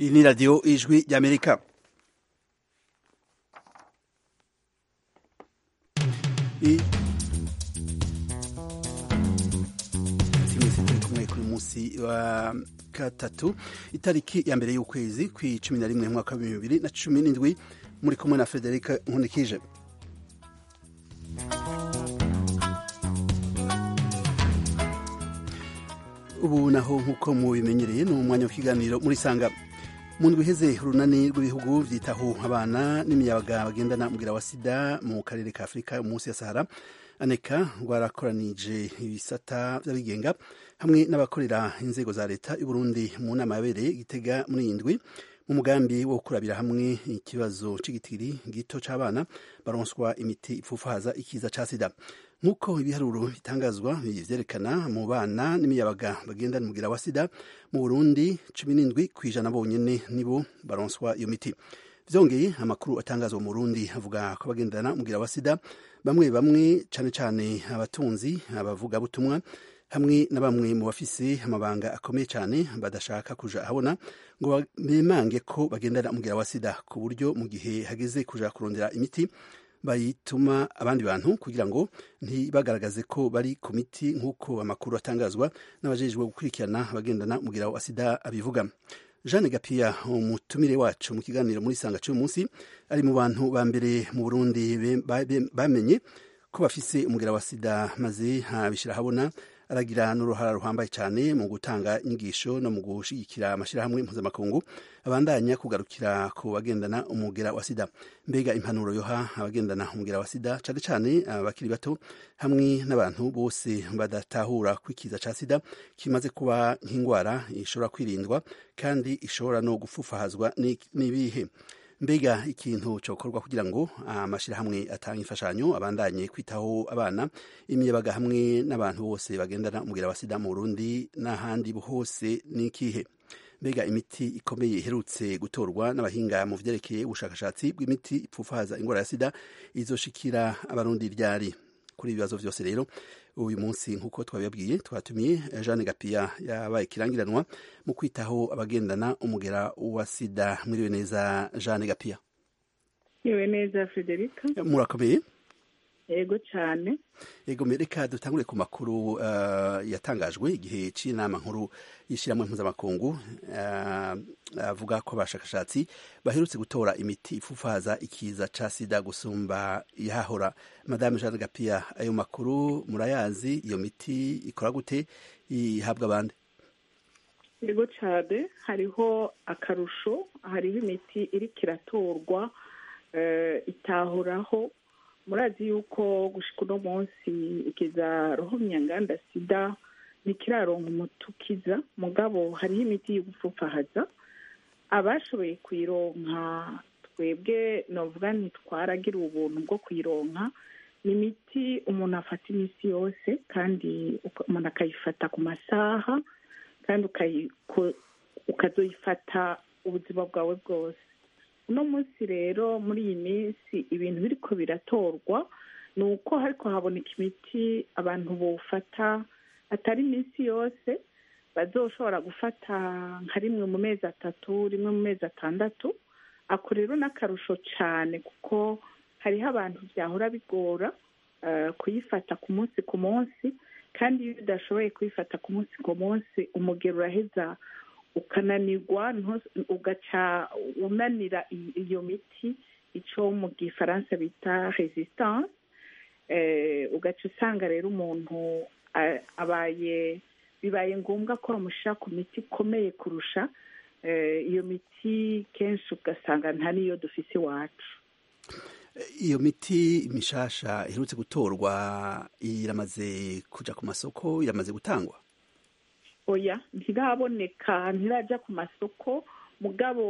iyi ni radiyo ijwi ry'amerika kumwe kuri munsi wa gatatu itariki ya mbere y'ukwezi ku cumi na rimwe mwaka wa bibiri na cumi n'indwi muri kumwe na frederic nkunikije ubu naho nk'uko mubimenyereye ni umwanya w'ikiganiro muri sanga mu ndwi iheze urunani rw'ibihugu byitaho abana n'imiyabaga bagendana umubwira wa sida mu karere ka afurika munsi ya sahara aneka rwarakoranije ibisata by'abigenga hamwe n'abakorera inzego za leta y'u Burundi mu nama yabereye gitega muri iyi ndwi mu mugambi wo kurabira hamwe ikibazo c'igitiri gito c'abana baronswa imiti ipfufaza ikiza ca sida nk'uko ibiharuro bitangazwa vyerekana mu bana n'imiyabaga bagendana umubwira wa sida mu burundi cumi n'indwi kw'ijana bonyene nibo baronswa iyo miti vyongeye amakuru atangazwa mu burundi avuga ko abagendana umubwira wa sida bamwe bamwe cane cane abatunzi abavugabutumwa hamwe na bamwe mu bafise amabanga akomeye cyane badashaka kuja ahabona ngo bemange ko bagendana umubwira wa sida ku buryo mu gihe hageze kuja kurondera imiti bayituma abandi bantu kugira ngo ntibagaragaze ko bari ku miti nk'uko amakuru atangazwa n'abajejwe gukurikirana abagendana umubwira wa sida abivuga jeanne gapiya umutumire wacu mu kiganiro muri sanga cy'uyu munsi ari mu bantu ba mbere mu burundi bamenye ko bafise umubwira wa sida maze abishyira ahabona aragira n'uruhara ruhambaye cyane mu gutanga inyigisho no mu gushyigikira amashyirahamwe mpuzamakungu abandanya kugarukira ku bagendana umugera wa sida mbega impanuro yoha abagendana umugera wa sida cyane cyane abakiri bato hamwe n'abantu bose badatahura kwikiza ca sida kimaze kuba nk'indwara ishobora kwirindwa kandi ishobora no gupfufahazwa n'ibihe mbega ikintu cyokorwa kugira ngo amashyirahamwe atanga imfashanyo abandanye kwitaho abana imiyabaga hamwe n'abantu bose bagendana umubwira wa sida mu burundi n'ahandi hose n'ikihe mbega imiti ikomeye iherutse gutorwa n'abahinga mu vyerekeye ubushakashatsi bw'imiti ipfufaza indwara ya sida izoshikira abarundi ryari kuri ibibazo vyose rero uyu munsi nk'uko twabibabwiye twatumiye jeanne gapiya yabaye ikirangiranwa mu kwitaho abagendana umugera wa sida mwiriwe neza jeanne gapiya mwiriwe neza frederica murakomeye yego cyane yego reka dutangure ku makuru uh, yatangajwe igihe c'inama nkuru y'ishyirahamwe mpuzamakungu uh, avuga ko abashakashatsi baherutse gutora imiti ifufaza ikiza ca sida gusumba yahahora madame jeanne gapiya ayo makuru murayazi iyo miti ikora gute ihabwa abandi yego cyane hariho akarusho hariho imiti iriko iratorwa uh, itahoraho murazi yuko gushika uno munsi ikiza rohomyanganda sida ntikiraronka umuti ukiza mugabo hariho imiti yo gupfufahaza abashoboye kuyironka twebwe novuga ntitwaragira ubuntu bwo kuyironka ni imiti umuntu afata iminsi yose kandi umuntu akayifata ku masaha kandi ukazoyifata ubuzima bwawe bwose uno munsi rero muri iyi minsi ibintu biriko biratorwa ni uko hariko haboneka imiti abantu bofata atari iminsi yose bazoshobora gufata nka rimwe mu mezi atatu rimwe mu mezi atandatu ako rero n'akarusho cyane kuko hariho abantu byahora bigora kuyifata ku munsi ku munsi kandi iyo udashoboye kuyifata ku munsi ku munsi umugero uraheza ukananirwa ugaca unanira iyo miti icyo mu gifaransa bita resistance ugaca usanga rero umuntu abaye bibaye ngombwa ko bamushyira ku miti ikomeye kurusha iyo miti kenshi ugasanga nta n'iyo dufise iwacu iyo miti mishasha iherutse gutorwa iramaze kuja ku masoko iramaze gutangwa oya ntiraboneka ntirajya ku masoko mugabo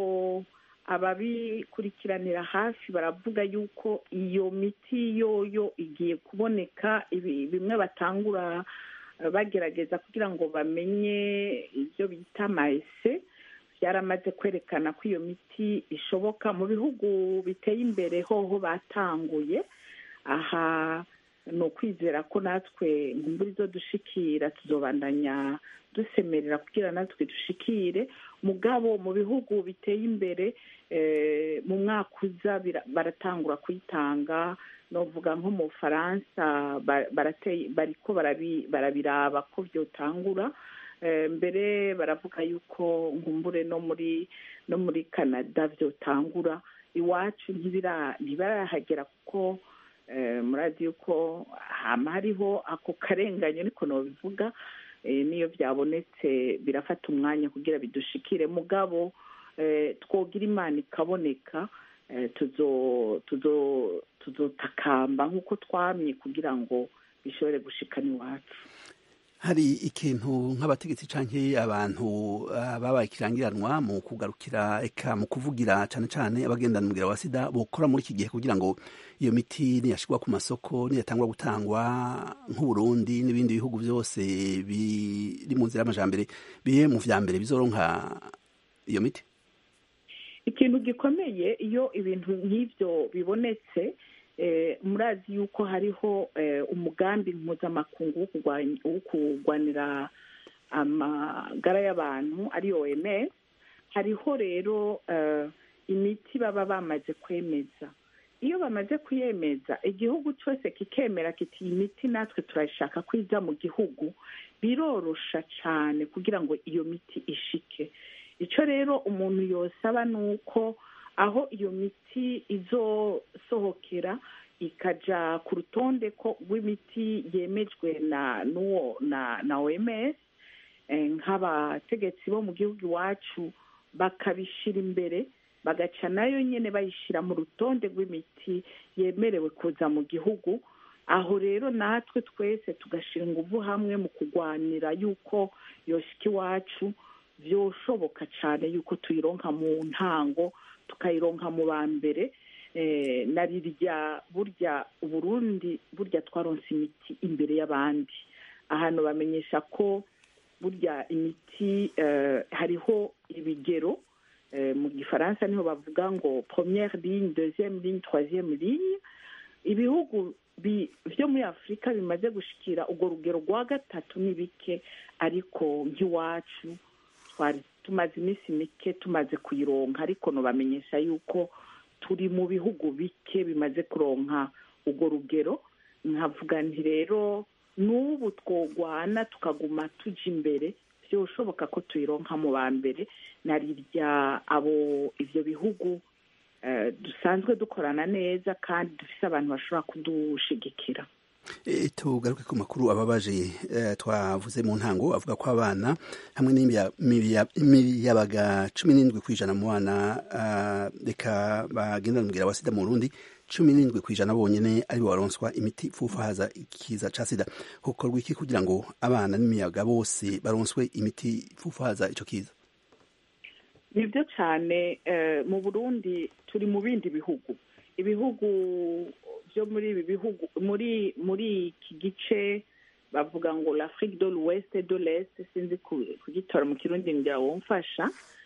ababikurikiranira hafi baravuga yuko iyo miti yoyo igiye kuboneka bimwe batangura bagerageza kugira ngo bamenye ibyo bita mayese byaramaze kwerekana ko iyo miti ishoboka mu bihugu biteye imbere hoho batanguye aha ni ukwizera ko natwe nkumbura izo dushikira tuzobandanya dusemerera kugira natwe dushikire mugabo mu bihugu biteye imbere mu mwaka uza baratangura kuyitanga novuga nko mu bufaransa bariko barabiraba ko byotangura mbere baravuga yuko nkumbure no muri no muri canada byotangura iwacu ntibirahagera kuko murazi yuko hama hariho ako karengane niko nobivuga niyo byabonetse birafata umwanya kugira bidushikire mugabo twogira imana ikaboneka tuzotakamba nk'uko twamye kugira ngo bishobore gushikana iwacu hari ikintu nk'abategetsi canke abantu babaye ikirangiranwa mu kugarukira eka mu kuvugira cane cane abagendana umugera wa sida bokora muri iki gihe kugira ngo iyo miti niyashirwa ku masoko niyatangwa gutangwa nk'uburundi n'ibindi bihugu byose biri mu nzira y'amajambere biye mu vya mbere bizoronka iyo miti ikintu gikomeye iyo ibintu nk'ivyo bibonetse murazi yuko hariho umugambi mpuzamakungu wo kurwanira amagara y'abantu ari oms hariho rero imiti baba bamaze kwemeza iyo bamaze kuyemeza igihugu cyose kikemera kiti iyi miti natwe turayishaka ko iza mu gihugu birorosha cyane kugira ngo iyo miti ishike icyo rero umuntu yosaba ni uko aho iyo miti izosohokera ikajya ku rutonde ko rw'imiti yemejwe na n'uwo na na oms nk'abategetsi bo mu gihugu iwacu bakabishyira imbere bagaca nayo nyine bayishyira mu rutonde rw'imiti yemerewe kuza mu gihugu aho rero natwe twese tugashyira ingufu hamwe mu kurwanira yuko yoshika iwacu byoshoboka cyane yuko tuyironka mu ntango tukayironka mu ba mbere na rirya burya uburundi burya twaronse imiti imbere y'abandi ahantu bamenyesha ko burya imiti hariho ibigero mu gifaransa niho bavuga ngo première ligne deuxième ligne troisième ligne ibihugu byo muri afurika bimaze gushikira urwo rugero rwa gatatu ni bike ariko nk'iwacu twari tumaze iminsi mike tumaze kuyironka ariko nubamenyesha yuko turi mu bihugu bike bimaze kuronka urwo rugero nkavuga nti rero n'ubu twogwana tukaguma tujya imbere byoshoboka ko tuyironka mu ba mbere na rirya abo ibyo bihugu dusanzwe dukorana neza kandi dufite abantu bashobora kudushigikira tugaruke ku makuru ababaje twavuze mu ntango avuga ko abana hamwe n'imiyabaga cumi n'indwi ku ijana mu bana reka bagenda umubwira wa sida mu Burundi cumi n'indwi ku ijana bonyine aribo baronswa imiti ifufahaza ikiza ca sida hokorwa iki kugira ngo abana n'imiyaga bose baronswe imiti ifufahaza ico kiza nibyo cyane mu burundi turi mu bindi bihugu ibihugu byo muri ibi bihugu muri muri iki gice bavuga ngo l'afrique de l'ouest de l'est sinzi kugitora mu kirundi ngira wumfasha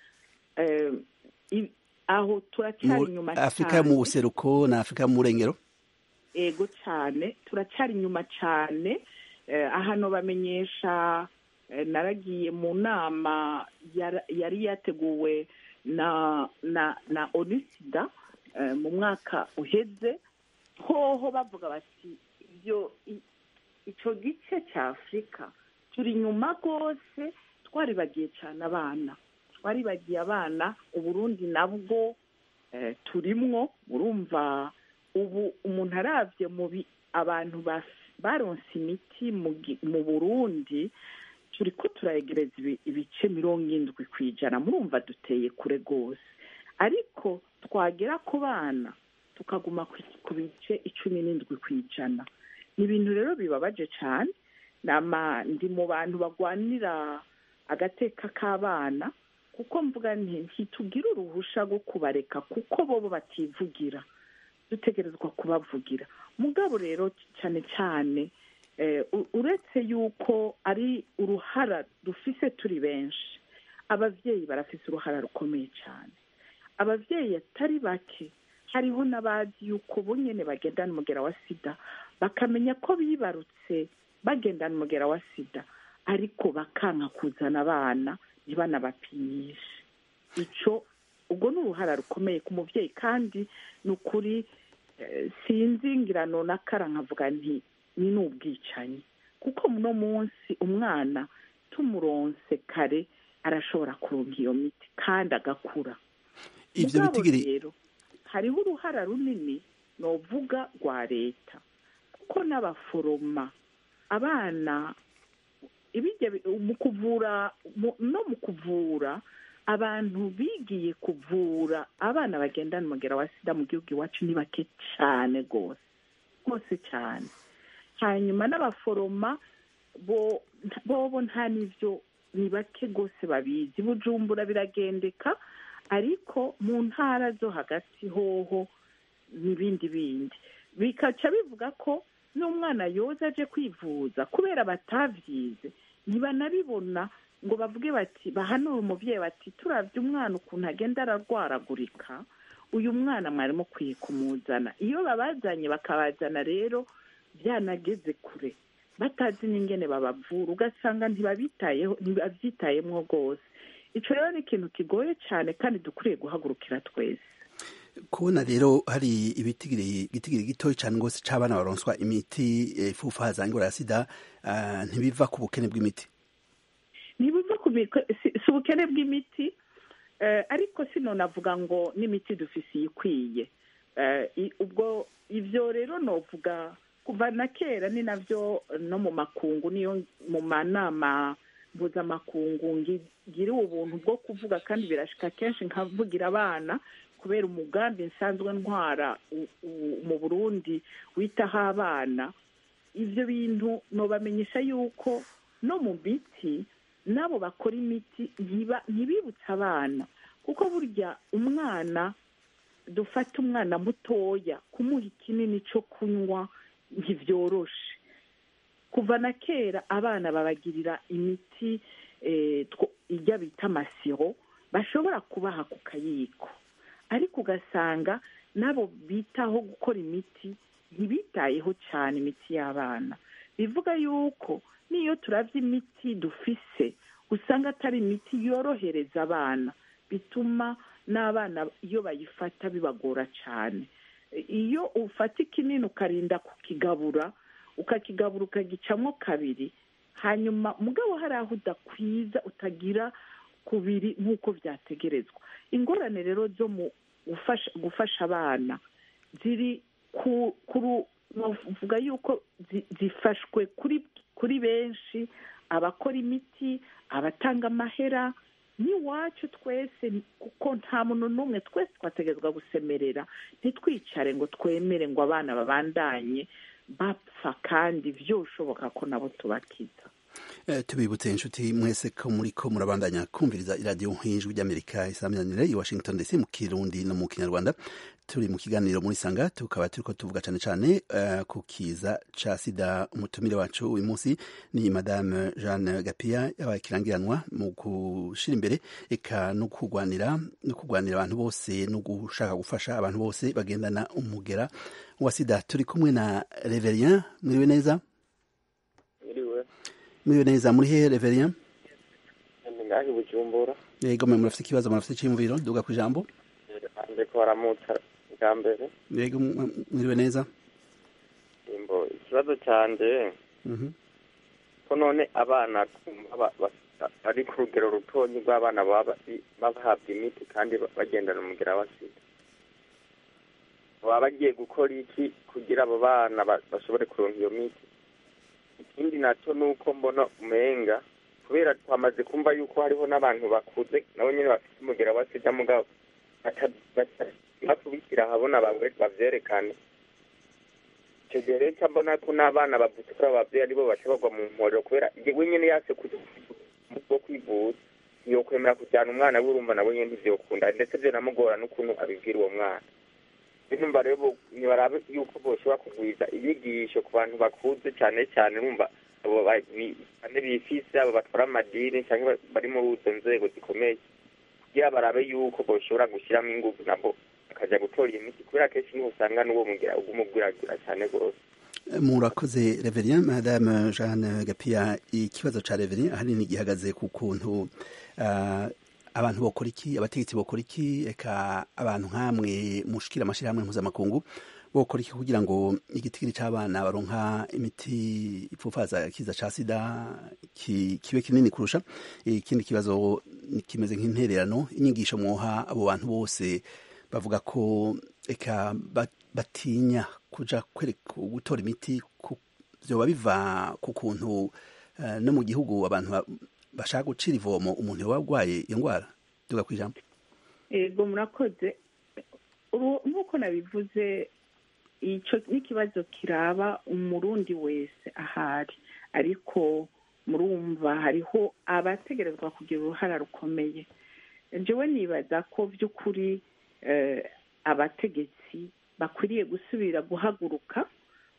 aho turacyari inyuma cyane afurika mu buseruko na afurika mu burengero ego cyane turacyari inyuma cyane ahantu bamenyesha naragiye mu nama yari yateguwe na na na onisida mu mwaka uheze hoho bavuga bati ibyo icyo gice cya afurika turi inyuma rwose twaribagiye cyane abana twaribagiye abana uburundi nabwo turimwo urumva ubu umuntu arabye mu abantu baronse imiti mu burundi turi ko turayegereza ibice mirongo indwi ku ijana murumva duteye kure rwose ariko twagera ku bana tukaguma ku bice icumi n'indwi ku ijana ni ibintu rero bibabaje cyane ndi mu bantu bagwanira agateka k'abana kuko mvuga ntitugire uruhusha rwo kubareka kuko bo bativugira dutegerezwa kubavugira mugabo rero cyane cyane uretse yuko ari uruhara dufise turi benshi ababyeyi barafise uruhara rukomeye cyane ababyeyi atari bake hariho n'abazi yuko bo nyine bagendana umugera wa sida bakamenya ko bibarutse bagendana umugera wa sida ariko bakanka kuzana abana ntibanabapimishe icyo ubwo ni uruhara rukomeye ku mubyeyi kandi ni ukuri sinzi ngirano na kara nkavuga nti ni n'ubwicanyi kuko muno munsi umwana tumuronse kare arashobora kuronka iyo miti kandi agakura ibyo bitigiri rero hariho uruhara runini novuga rwa leta kuko n'abaforoma abana ibijya mu kuvura no mu kuvura abantu bigiye kuvura abana bagendana umugera wa sida mu gihugu iwacu ni bake cyane rwose rwose cyane hanyuma n'abaforoma bobo nta n'ibyo ni bake rwose babizi bujumbura biragendeka ariko mu ntara zo hagati hoho n'ibindi bindi bikaca bivuga ko n'umwana yoza aje kwivuza kubera batavyize ntibanabibona ngo bavuge bati bahanure umubyeyi bati turabye umwana ukuntu agenda ararwaragurika uyu mwana mwari mukwiye kumuzana iyo babazanye bakabazana rero byanageze kure batazi n'ingene babavura ugasanga ntibabitayeho ntibabyitayemo rwose icyo rero ni ikintu kigoye cyane kandi dukwiriye guhagurukira twese kubona rero hari ibitigiri gitoya cyane rwose cy'abana baronswa imiti ifufa zangura ya sida ntibiva ku bukene bw'imiti ntibiva ku si ubukene bw'imiti ariko sino navuga ngo n'imiti dufise iyikwiye ubwo ibyo rero novuga kuva na kera ni nabyo no mu makungu niyo mu manama mpuzamakungu ngiriwe ubuntu bwo kuvuga kandi birashika kenshi nkavugira abana kubera umugambi nsanzwe ntwara mu burundi witaho abana ibyo bintu nobamenyesha yuko no mu miti n'abo bakora imiti ntibibutse abana kuko burya umwana dufata umwana mutoya kumuha ikinini cyo kunywa ntibyoroshe kuva na kera abana babagirira imiti ijya bita amasiro bashobora kubaha ku kayiko ariko ugasanga n'abo bitaho gukora imiti ntibitayeho cyane imiti y'abana bivuga yuko n'iyo turabye imiti dufise usanga atari imiti yorohereza abana bituma n'abana iyo bayifata bibagora cyane iyo ufata ikinini ukarinda kukigabura ukakigabura ukagicamo kabiri hanyuma mugabo hari aho udakwiza utagira kubiri nk'uko byategerezwa ingorane rero zo mu gufasha abana ziri bavuga yuko zifashwe kuri benshi abakora imiti abatanga amahera n'iwacu twese kuko nta muntu n'umwe twese twategerezwa gusemerera ntitwicare ngo twemere ngo abana babandanye bapfa kandi byoshoboka ko nabo tubakiza tubibutse inshuti mwese ko muri ko murabandanya kumviriza iradiyo nk'ijwi ry'amerika isaminanire i washington dc mu kirundi no mu kinyarwanda turi mu kiganiro muri sanga tukaba turiko tuvuga cyane cyane ku kiza ca sida umutumire wacu uyu munsi ni madame jeanne gapia yabaye kirangiranwa mu gushira imbere eka no kurwanira no kurwanira abantu bose no gushaka gufasha abantu bose bagendana umugera wa sida turi kumwe na reverien mwiriwe neza mwiriwe neza muri hehe reverien ngahi bujumbura yego mwe murafite ikibazo murafite icyiyumviro duga ku ijambo ndiko baramutsa bwa mbere yego mwiriwe neza imbo ikibazo cyanjye ko none abana bari ku rugero rutonyi rw'abana baba bahabwa imiti kandi bagendana umugera wa sida baba bagiye gukora iki kugira abo bana bashobore kuronka iyo miti ikindi nacyo ni uko mbona umenga kubera twamaze kumva yuko hariho n'abantu bakuze nabo nyine bafite umugera wa sida mugabo bakubishyira ahabona babyerekane icyo gihe rero mbona ko n'abana bavutse kuri abo babyeyi aribo baca bagwa mu mporero kubera we nyine yase bwo kwivuza iyo kwemera kujyana umwana we urumva nawe nyine ntibyokunda ndetse byanamugora n'ukuntu abibwira uwo mwana numva rero ntibarabe yuko boshobora kugwiza inyigisho ku bantu bakuze cyane cyane numva abo bane bifise abo batwara amadini cyangwa bari muri izo nzego zikomeye kugira barabe yuko boshobora gushyiramo ingufu nabo bakajya gutora gutora iyi miti kubera kenshi niho usanga n'uwo mugira ugumugwiragira cyane rwose murakoze reverien madame jeanne gapia ikibazo ca reverien ahanini gihagaze ku kuntu uh, abantu bokora iki abategetsi bokora iki eka abantu nk'amwe mushikira amashirahamwe mpuzamakungu bokora iki kugira ngo igitigiri c'abana baronka imiti ipfufaza kiza ca sida ki, kibe kinini kurusha ikindi kibazo kimeze nk'intererano inyigisho mwoha abo bantu bose bavuga ko eka batinya kuja kwereka gutora imiti vyoba biva ku kuntu uh, no mu gihugu abantu bashaka gucira ivomo umuntu yoba arwaye iyo ndwara duga kwijambo ego murakoze nk'uko nabivuze icyo n'ikibazo kiraba umurundi wese ahari ariko murumva hariho abategerezwa kugira uruhara rukomeye njyewe nibaza ko by'ukuri abategetsi bakwiriye gusubira guhaguruka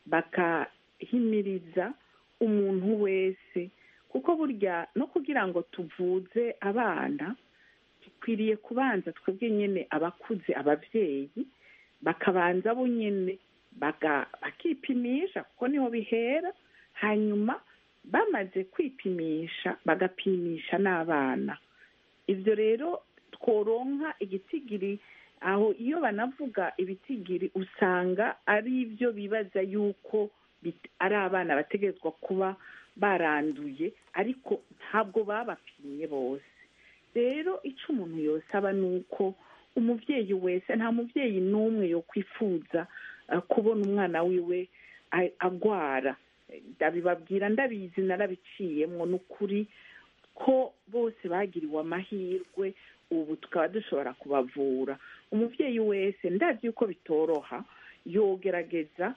bakahimiriza umuntu wese kuko burya no kugira ngo tuvuze abana dukwiriye kubanza twebwe nyine abakuze ababyeyi bakabanza bo nyine bakipimisha kuko niho bihera hanyuma bamaze kwipimisha bagapimisha n'abana ibyo rero tworonka igitigiri aho iyo banavuga ibitigiri usanga ari ibyo bibaza yuko ari abana bategerezwa kuba baranduye ariko ntabwo babapimye bose rero icyo umuntu yosaba ni uko umubyeyi wese nta mubyeyi n'umwe yo kwifuza kubona umwana wiwe agwara ndabibabwira ndabizi narabiciyemo ni ukuri ko bose bagiriwe amahirwe ubu tukaba dushobora kubavura umubyeyi wese ndazi yuko bitoroha yogerageza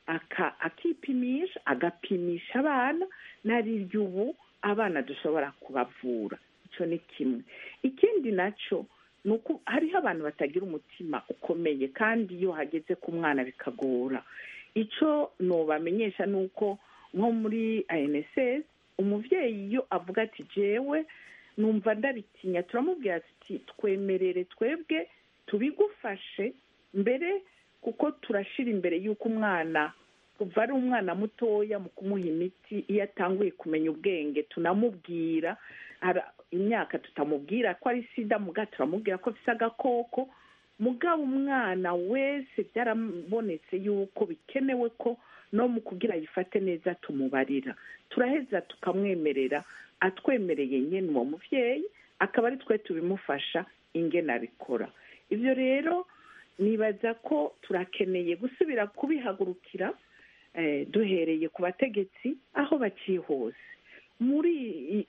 akipimisha agapimisha abana nariryo ubu abana dushobora kubavura icyo ni kimwe ikindi nacyo ni uko hariho abantu batagira umutima ukomeye kandi iyo hageze ku mwana bikagora icyo nubamenyesha ni uko nko muri ANSS umubyeyi iyo avuga ati jewe numva ndabitinya turamubwira ati twemerere twebwe tubigufashe mbere kuko turashira imbere y'uko umwana kuva ari umwana mutoya mu kumuha imiti iyo atanguye kumenya ubwenge tunamubwira imyaka tutamubwira ko ari sida muga turamubwira ko afite agakoko mugabo umwana wese byarabonetse yuko bikenewe ko no mu kugira yifate neza tumubarira turaheza tukamwemerera atwemereye nyine uwo mubyeyi akaba ari twe tubimufasha ingena abikora ibyo rero nibaza ko turakeneye gusubira kubihagurukira duhereye ku bategetsi aho baciye hose muri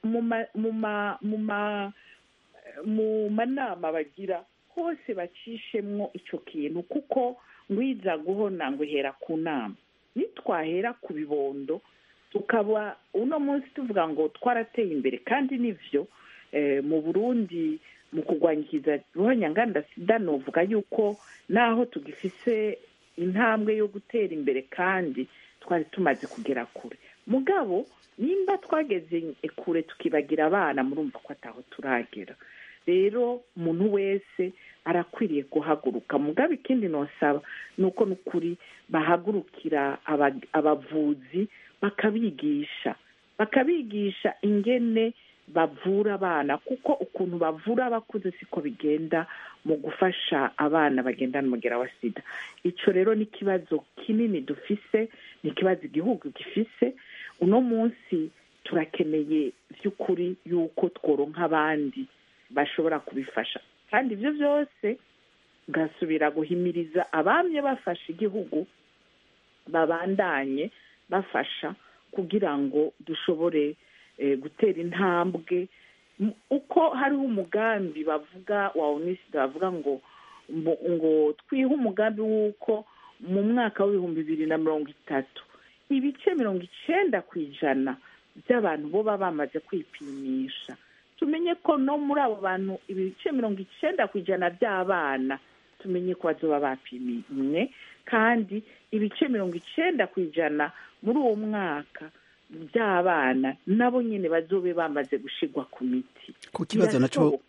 mu manama bagira hose bacishemwo icyo kintu kuko ngwiza guhona ngo ihera ku nama nitwahera ku bibondo tukaba uno munsi tuvuga ngo twarateye imbere kandi nibyo mu burundi mu kurwanyikiza ruhonyanganda sida nuvuga yuko naho tugifise intambwe yo gutera imbere kandi twari tumaze kugera kure mugabo nimba twageze kure tukibagira abana murumva ko ataho turagera rero umuntu wese arakwiriye guhaguruka mugabo ikindi nosaba ni uko n'ukuri bahagurukira abavuzi bakabigisha bakabigisha ingene bavura abana kuko ukuntu bavura abakuze siko bigenda mu gufasha abana bagendana umugera wa sida icyo rero ni ikibazo kinini dufise ni ikibazo igihugu gifise uno munsi turakeneye by'ukuri yuko tworonka abandi bashobora kubifasha kandi ibyo byose gasubira guhimiriza abamye bafasha igihugu babandanye bafasha kugira ngo dushobore gutera intambwe uko hariho umugambi bavuga wa unisida bavuga ngo ngo twihe umugambi w'uko mu mwaka w'ibihumbi bibiri na mirongo itatu ibice mirongo icyenda ku ijana by'abantu bo baba bamaze kwipimisha tumenye ko no muri abo bantu ibice mirongo icyenda ku ijana by'abana tumenye ko bazoba bapimwe kandi ibice mirongo icyenda ku ijana muri uwo mwaka by'abana nabo nyine bazobe bamaze gushigwa ku miti ku kibazo nacyo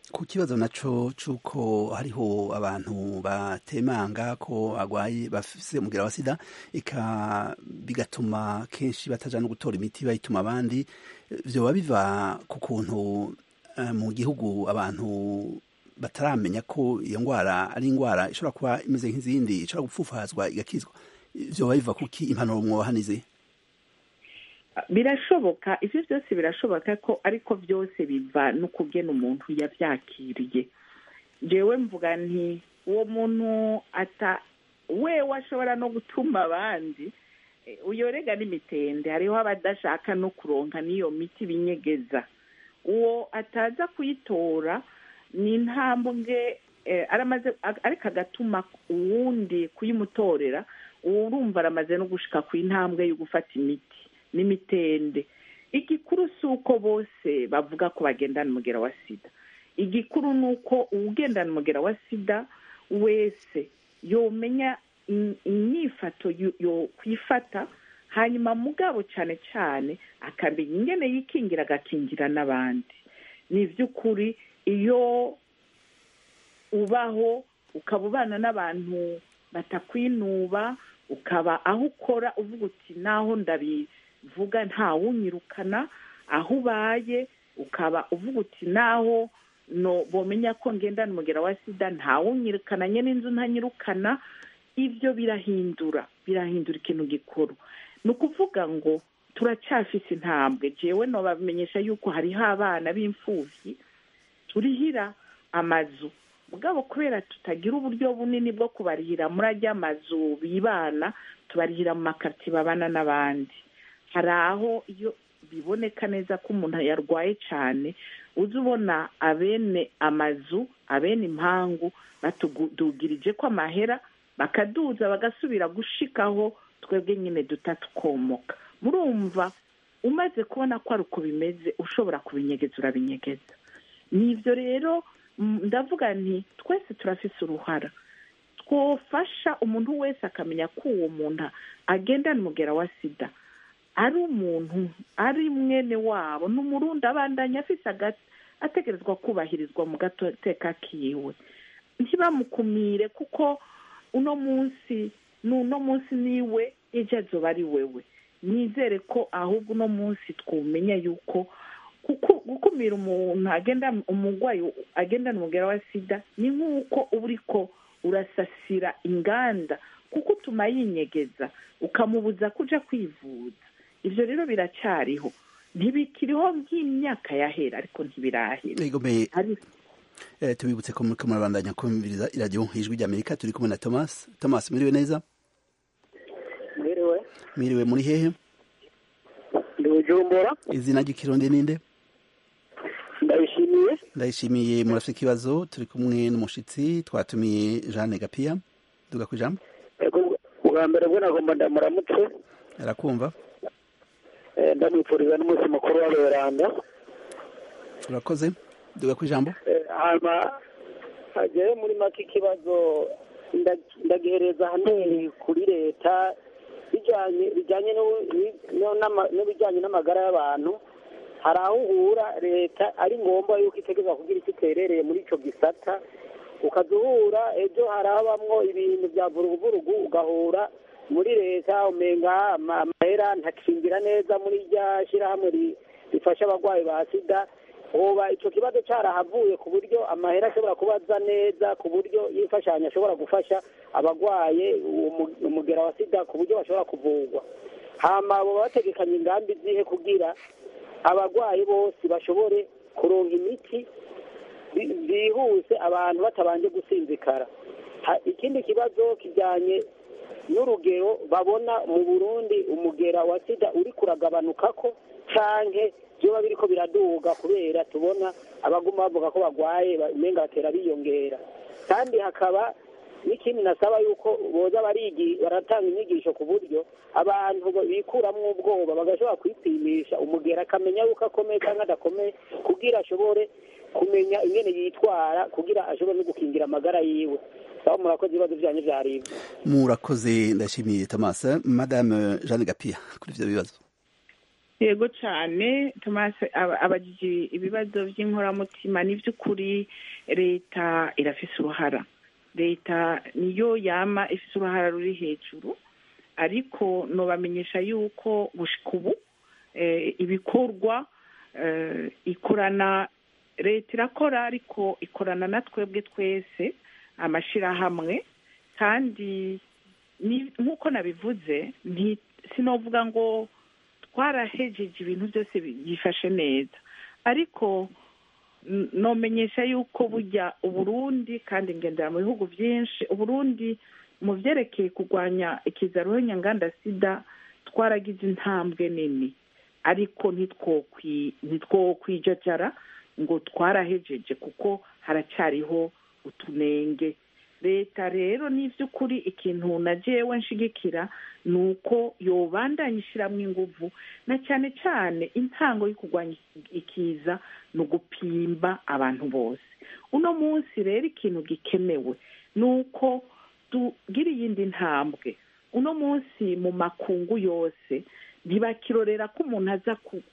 ku kibazo naco c'uko hariho abantu batemanga ko bagwaye bafise umugera wa sida eka bigatuma kenshi bataja no gutora imiti bayituma abandi vyoba biva ku kuntu uh, mu gihugu abantu bataramenya ko iyo ngwara ari ingwara ishobora kuba imeze nk'izindi ishobora gupfufazwa igakizwa vyoba biva kuki impanuro mwohanize birashoboka ivyo byose birashoboka ko ariko byose biva no kugena umuntu yavyakiriye jewe mvuga nti uwo muntu ata wewe ashobora no gutuma abandi uyorega n'imitende hariho abadashaka no kuronka n'iyo miti binyegeza uwo ataza kuyitora ni intambwe aramaze ariko agatuma uwundi kuyimutorera uwo urumva aramaze no gushika ku intambwe yo gufata imiti n'imitende igikuru si uko bose bavuga ko bagendana umugera wa sida igikuru ni uko uwugendana umugera wa sida wese yomenya imyifato yo kwifata hanyuma mugabo cyane cyane akamenya ingene yikingira agakingira n'abandi ni iby'ukuri iyo ubaho ukaba ubana n'abantu batakwinuba ukaba aho ukora uvuga uti naho ndabivuga ntawunyirukana aho ubaye ukaba uvuga uti naho no bomenya ko ngendana umugera wa sida ntawunyirukana nyine inzu ntanyirukana ibyo birahindura birahindura ikintu gikuru ni ukuvuga ngo turacyafise intambwe jewe nobamenyesha yuko hariho abana b'imfubyi turihira amazu mugabo kubera tutagira uburyo bunini bwo kubarihira muri ajya amazu bibana tubarihira mu makariti babana n'abandi hari aho iyo biboneka neza ko umuntu yarwaye cyane uza ubona abene amazu abene impangu batudugirije ko amahera bakaduza bagasubira gushikaho twebwe nyine duta tukomoka murumva umaze kubona ko ari uko bimeze ushobora kubinyegeza urabinyegeza ni ibyo rero ndavuga nti twese turafise uruhara twofasha umuntu wese akamenya ko uwo muntu agendana umugera wa sida ari umuntu ari mwene wabo ni umurundi abandanya afise ategerezwa kubahirizwa mu gateka kiwe ntibamukumire kuko uno munsi n'uno munsi niwe ejo azoba ari wewe nizere ko ahubwo uno munsi twumenya yuko gukumira umuntu agenda umurwayi agendana umugera wa sida ni nk'uko uba uriko urasasira inganda kuko utuma yinyegeza ukamubuza kuja kwivuza ibyo rero biracyariho ntibikiriho nk'imyaka yahera ariko ntibirahera tubibutse ko muriko murabandanya kumviriza iradiyo ijwi ry'amerika turi kumwe na thomas thomas mwiriwe neza mwiriwe mwiriwe muri hehe ndi bujumbura izina ry'ikirundi ninde ndabishimiye ndayishimiye murafite ikibazo turi kumwe n'umushitsi twatumiye jeanne gapiya duga ku ijambo ubwa mbere bwo nagomba ndamuramutse arakumva ndamwifuriza n'umunsi mukuru w'aberanda urakoze duga ku ijambo hanyuma hagiye muri make ikibazo ndagihereza ahanini kuri leta bijyanye n'ibijyanye n'amagara y'abantu hari aho uhura leta ari ngombwa yuko itegereza kugira icyo iterereye muri icyo gisata ukaza uhura ejo harabamwo ibintu bya vuruguvurugu ugahura muri leta umenga amahera ntakingira neza muri rya shyirahamwe rifasha abarwayi ba sida uba icyo kibazo cyarahavuye ku buryo amahera ashobora kubaza neza ku buryo y'imfashanyo ashobora gufasha abarwaye umugera wa sida ku buryo bashobora kuvurwa hama baba bategekanya ingamba izihe kugira abarwayi bose bashobore kuronka imiti byihuse abantu batabanje gusinzikara ikindi kibazo kijyanye n'urugero babona mu burundi umugera wa sida uri kuragabanuka ko canke byoba biriko biraduga kubera tubona abaguma bavuga ko bagwaye umenga batera biyongera kandi hakaba n'ikindi nasaba yuko boza barigi baratanga inyigisho ku buryo abantu bikuramwo ubwoba bagashobora kwipimisha umugera akamenya yuko akomeye cyangwa adakomeye kugira ashobore kumenya ingene yitwara kugira ashobore no gukingira amagara yiwe sawa murakoze ibibazo byanyu vyaribwe murakoze ndashimiye thomas madame jeanne gapia kuri ivyo bibazo yego cyane tomasi abagije ibibazo by'inkoramutima ni by'ukuri leta irafise uruhara leta niyo yama ifite uruhara ruri hejuru ariko nubamenyesha yuko gushika ubu ibikorwa ikorana leta irakora ariko ikorana na twebwe twese amashyirahamwe kandi nk'uko nabivuze sinovuga ngo twarahejeje ibintu byose byifashe neza ariko nomenyesha yuko bujya uburundi kandi ngendera mu bihugu byinshi uburundi mu byerekeye kurwanya ikizaruhu nyanganda sida twaragize intambwe nini ariko ntitwokwijajara ngo twarahejeje kuko haracyariho utunenge leta rero ni iby'ukuri ikintu na jewe nshigikira ni uko yobandanya ishyiramo ingufu na cyane cyane intango yo kurwanya ikiza ni ugupimba abantu bose uno munsi rero ikintu gikenewe ni uko tugira iyindi ntambwe uno munsi mu makungu yose ntibakirorera ko umuntu aza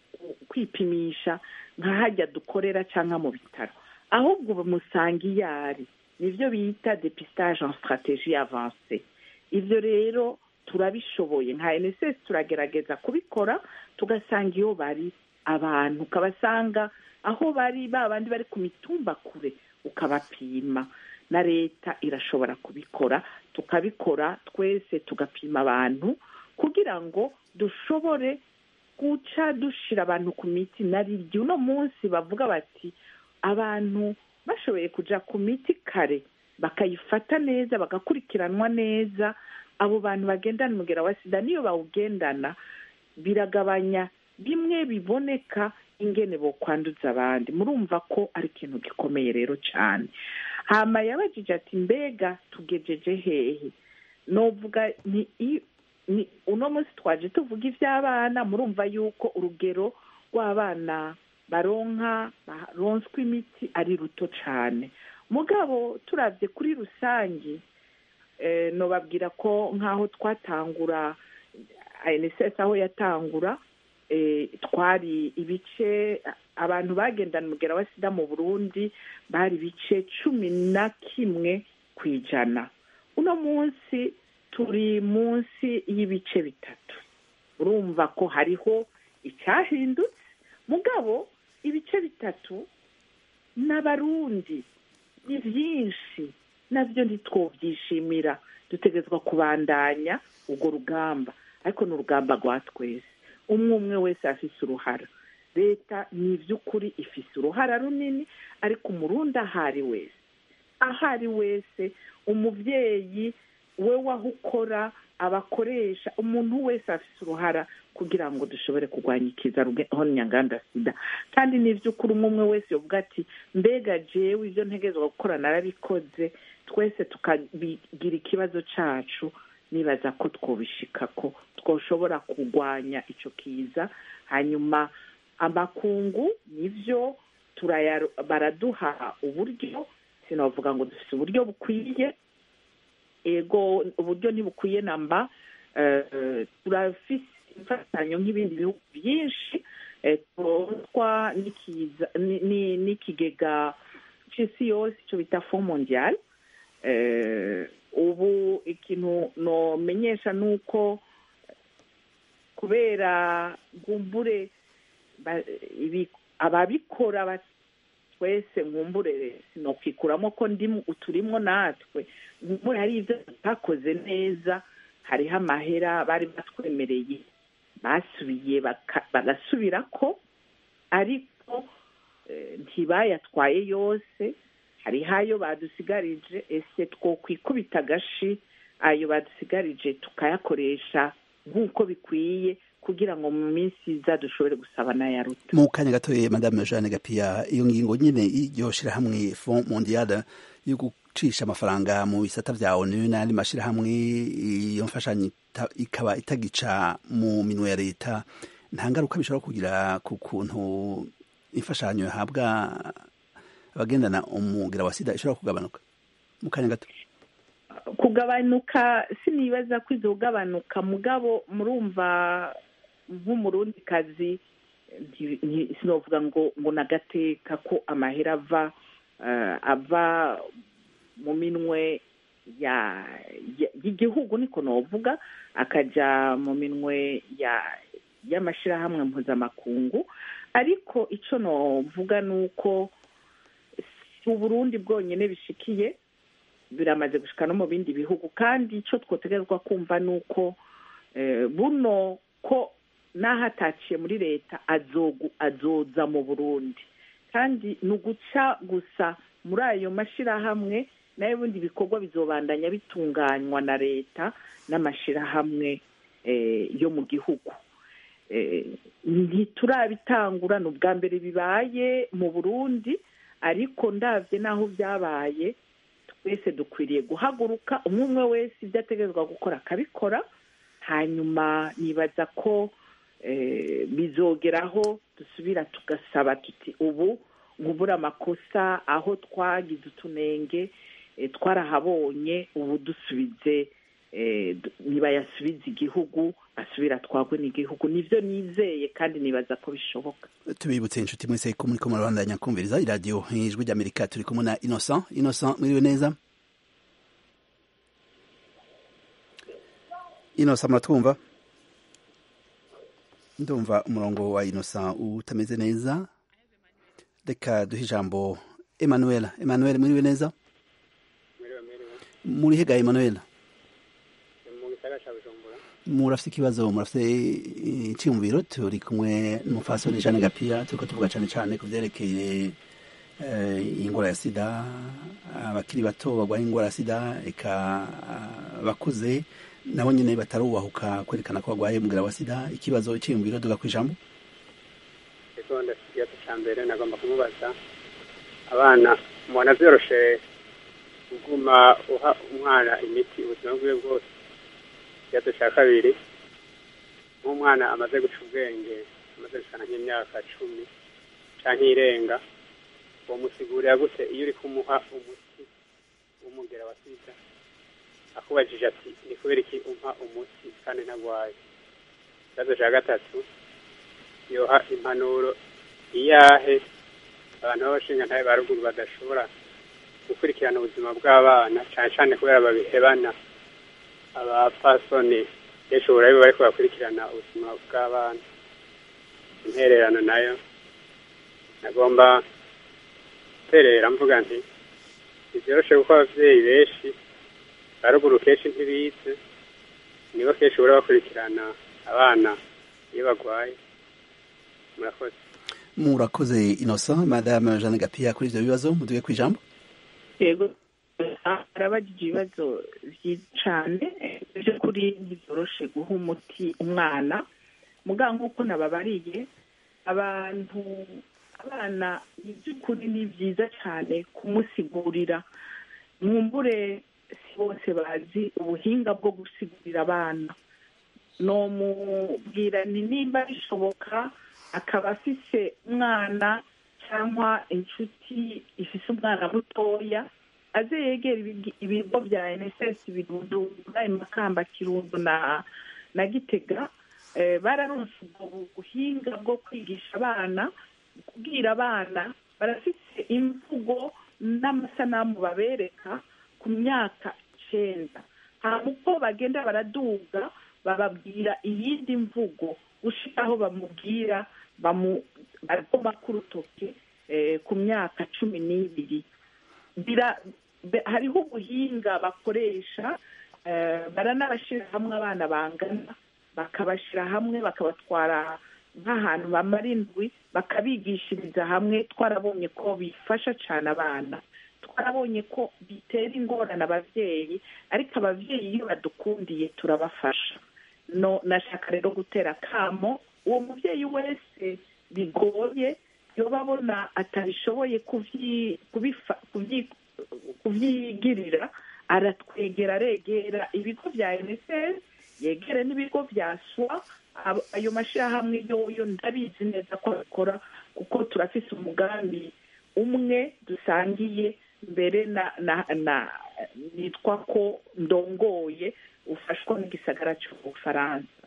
kwipimisha nk'ahajya dukorera cyangwa mu bitaro ahubwo bamusanga iyo ari nibyo bita depistage en strategie avance ibyo rero turabishoboye nka NSS turagerageza kubikora tugasanga iyo bari abantu ukabasanga aho bari ba bandi bari ku mitumba kure ukabapima na leta irashobora kubikora tukabikora twese tugapima abantu kugira ngo dushobore guca dushira abantu ku miti nariryo uno munsi bavuga bati abantu bashoboye kujya ku miti kare bakayifata neza bagakurikiranwa neza abo bantu bagendana umugera wa sida niyo bawugendana biragabanya bimwe biboneka ingene bo kwanduza abandi murumva ko ari ikintu gikomeye rero cyane hama yabajije ati mbega tugejeje hehe novuga ni ni uno munsi twaje tuvuga iby'abana murumva yuko urugero rw'abana baronka baronswa imiti ari ruto cyane mugabo turabye kuri rusange nobabwira ko nk'aho twatangura ANSS aho yatangura twari ibice abantu bagendana umugera wa sida mu burundi bari ibice cumi na kimwe ku ijana uno munsi turi munsi y'ibice bitatu urumva ko hariho icyahindutse mugabo ibice bitatu n'abarundi ni byinshi nabyo ntitwobyishimira dutegerezwa kubandanya urwo rugamba ariko ni urugamba rwa twese umwe umwe wese afise uruhara leta ni iby'ukuri ifise uruhara runini ariko umurundi aho ari wese aho ari wese umubyeyi we waho ukora abakoresha umuntu wese afite uruhara kugira ngo dushobore kurwanya ikiza nyanganda sida kandi ni iby'ukuri umwe umwe wese yavuga ati mbega jewe ibyo ntegerezwa gukora narabikoze twese tukagira ikibazo cyacu nibaza ko twobishika ko twoshobora kurwanya icyo kiza hanyuma amakungu nibyo baraduha uburyo sinavuga ngo dufite uburyo bukwiye ego uburyo ntibukwiye namba turafise imfatanyo nk'ibindi bihugu byinshi turonswa n'ikigega cy'isi yose icyo bita fo mondial ubu ikintu nomenyesha ni uko kubera ngumbure ababikora twese nkumbure sinokwikuramo ko uturimo natwe nkumbure hari ibyo tutakoze neza hariho amahera bari batwemereye basubiye bagasubira ko ariko ntibayatwaye yose hariho ayo badusigarije ese twokwikubita agashi ayo badusigarije tukayakoresha nk'uko bikwiye kugira ngo mu minsi iza dushobore gusaba n'ayaruta mu kanya gatoye madame jeanne gapiya iyo ngingo nyine iryo shyirahamwe fond mondiale yo gucisha amafaranga mu bisata bya onu n'andi mashyirahamwe iyo mfashanyo ikaba itagica mu minwe ya leta nta ngaruka bishobora kugira ku kuntu imfashanyo yahabwa abagendana umubwira wa sida ishobora kugabanuka mu kanya gato kugabanuka sinibaza ko izo kugabanuka mugabo murumva nk'umurundikazi sinovuga ngo ngo nagateka ko amahera ava ava mu minwe y'igihugu niko novuga akajya mu minwe y'amashyirahamwe mpuzamakungu ariko icyo novuga ni uko si uburundi bwonyine bishikiye biramaze gushika no mu bindi bihugu kandi icyo twotegerezwa kumva ni uko buno ko n'aho ataciye muri leta azoza mu burundi kandi ni uguca gusa muri ayo mashyirahamwe nayo ubundi bikorwa bizobandanya bitunganywa na leta n'amashyirahamwe yo mu gihugu ntiturabitangura ni ubwa mbere bibaye mu burundi ariko ndabye n'aho byabaye twese dukwiriye guhaguruka umwe umwe wese ibyo ategerezwa gukora akabikora hanyuma nibaza ko bizogeraho dusubira tugasaba tuti ubu nkubura amakosa aho twagize utunenge twarahabonye ubu dusubize ntibayasubize igihugu asubira twagwe n'igihugu nibyo nizeye kandi nibaza ko bishoboka tubibutse inshuti mwese ko muri kumwe rwanda kumviriza iradiyo ijwi ry'amerika turi kumwe na innocent innocent mwiriwe neza innocent muratwumva ndumva umurongo wa innocent utameze neza reka duhe ijambo emmanuel emmanuel mwiriwe neza muri hega emmanuel murafite ikibazo murafite icyumviro turi kumwe n'umufasoni Jeanne Gapia turiko tuvuga cyane cyane ku byerekeye ingwara ya sida abakiri bato barwaye ingwara ya sida eka bakuze nabo nyine batarubahuka kwerekana ko barwaye umugera wa sida ikibazo icyumviro duga ku ijambo ego ndasigaza cya mbere nagomba kumubaza abana mubona byoroshe kuguma uha umwana imiti ubuzima bwiwe bwose ikibazo cya kabiri nk'umwana amaze guca ubwenge amaze gusana nk'imyaka cumi cyangwa irenga uwo musigurira gute iyo uri kumuha umuti w'umugera wa sida akubajije ati ni kubera iki umpa umuti kandi ntagwaye ikibazo cya gatatu yoha impanuro iyahe abantu b'abashinga ntabe ba ruguru badashobora gukurikirana ubuzima bw'abana cyane cyane kubera babihebana abapfasoni kenshi uburayi bari kubakurikirana ubuzima bw'abana intererano nayo nagomba guterera mvuga nti ntibyoroshe kuko ababyeyi benshi ba ruguru kenshi ntibize nibo kenshi bahora bakurikirana abana iyo barwaye murakoze murakoze innocent madame jeanne gapia kuri ibyo bibazo muduge ku ijambo yego arabagije ibibazo byiza cyane by'ukuri ntibyoroshe guha umuti umwana muga nk'uko nababariye abantu abana ni by'ukuri ni byiza cyane kumusigurira mwumbure si bose bazi ubuhinga bwo gusigurira abana nomubwira ni nimba bishoboka akaba afise umwana cyangwa inshuti ifise umwana mutoya aze yegera ibigo bya nss birundu muri makamba kirundo na na gitega bararonse ubwo buhinga bwo kwigisha abana kubwira abana barafite imvugo n'amasanamu babereka ku myaka icyenda hanyuma uko bagenda baraduga bababwira iyindi mvugo gushika aho bamubwira bagoma k'urutoki ku myaka cumi n'ibiri hariho ubuhinga bakoresha baranabashyira hamwe abana bangana bakabashyira hamwe bakabatwara nk'ahantu bamara indwi bakabigishiriza hamwe twarabonye ko bifasha cyane abana twarabonye ko bitera ingorane ababyeyi ariko ababyeyi iyo badukundiye turabafasha no nashaka rero gutera akamo uwo mubyeyi wese bigoye yoba abona atabishoboye kubyigirira aratwegera aregera ibigo bya enesesi yegere n'ibigo bya swa ayo mashyirahamwe yoyo ndabizi neza ko abikora kuko turafise umugambi umwe dusangiye mbere na na na nitwa ko ndongoye ufashwa n'igisagara cy'ubufaransa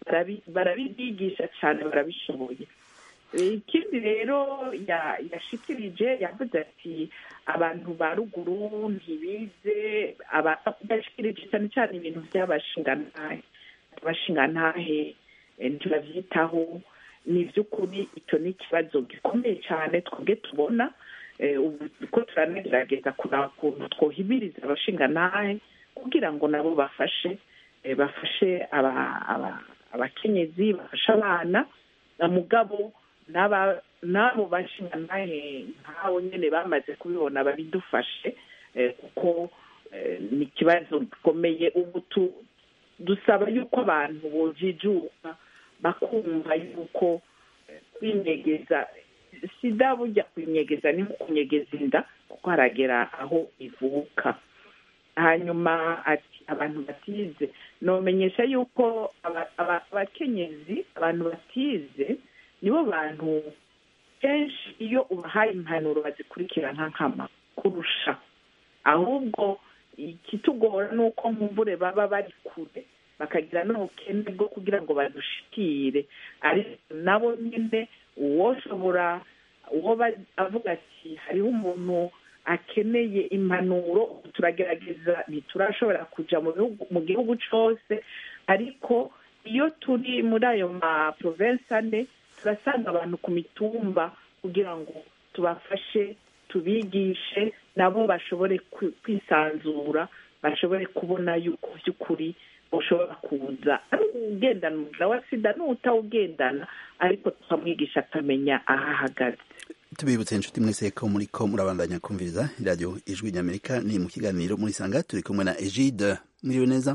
barabibigisha cyane barabishoboye ikindi rero yashikirije yavuze ati abantu ba ruguru ntibize yashikirije cyane cyane ibintu by'abashingantahe abashingantahe ntibabyitaho ni iby'ukuri icyo ni ikibazo gikomeye cyane twebwe tubona ubu ko turanagerageza kureba ukuntu twohibiriza abashingantahe kugira ngo nabo bafashe bafashe abakenyezi bafashe abana mugabo n'abo bashingantahe nk'abo nyine bamaze kubibona babidufashe kuko ni ikibazo gikomeye ubu dusaba yuko abantu bojijuka bakumva yuko kwinyegeza sida burya kwinyegeza ni kunyegeza inda kuko haragera aho ivuka hanyuma ati abantu batize nomenyesha yuko abakenyezi abantu batize nibo bantu kenshi iyo ubahaye impanuro bazikurikira nka nkama kurusha ahubwo ikitugora ni uko mvure baba bari kure bakagira n'ubukene bwo kugira ngo badushikire ariko nabo nyine uwoshobora uwo avuga ati hariho umuntu akeneye impanuro turagerageza ntiturashobora kujya mu gihugu cyose ariko iyo turi muri ayo ma provensi ane turasanga abantu ku mitumba kugira ngo tubafashe tubigishe nabo bashobore kwisanzura bashobore kubona yuko by'ukuri ushobora kuza ari ugendana umubiri wa sida n'utawugendana ariko tukamwigisha akamenya aho ahagaze tubibutse inshuti mwese ko muri ko murabandanya kumviriza iradiyo ijwi ry'amerika ni mu kiganiro muri sanga turi kumwe na egide mwiriwe neza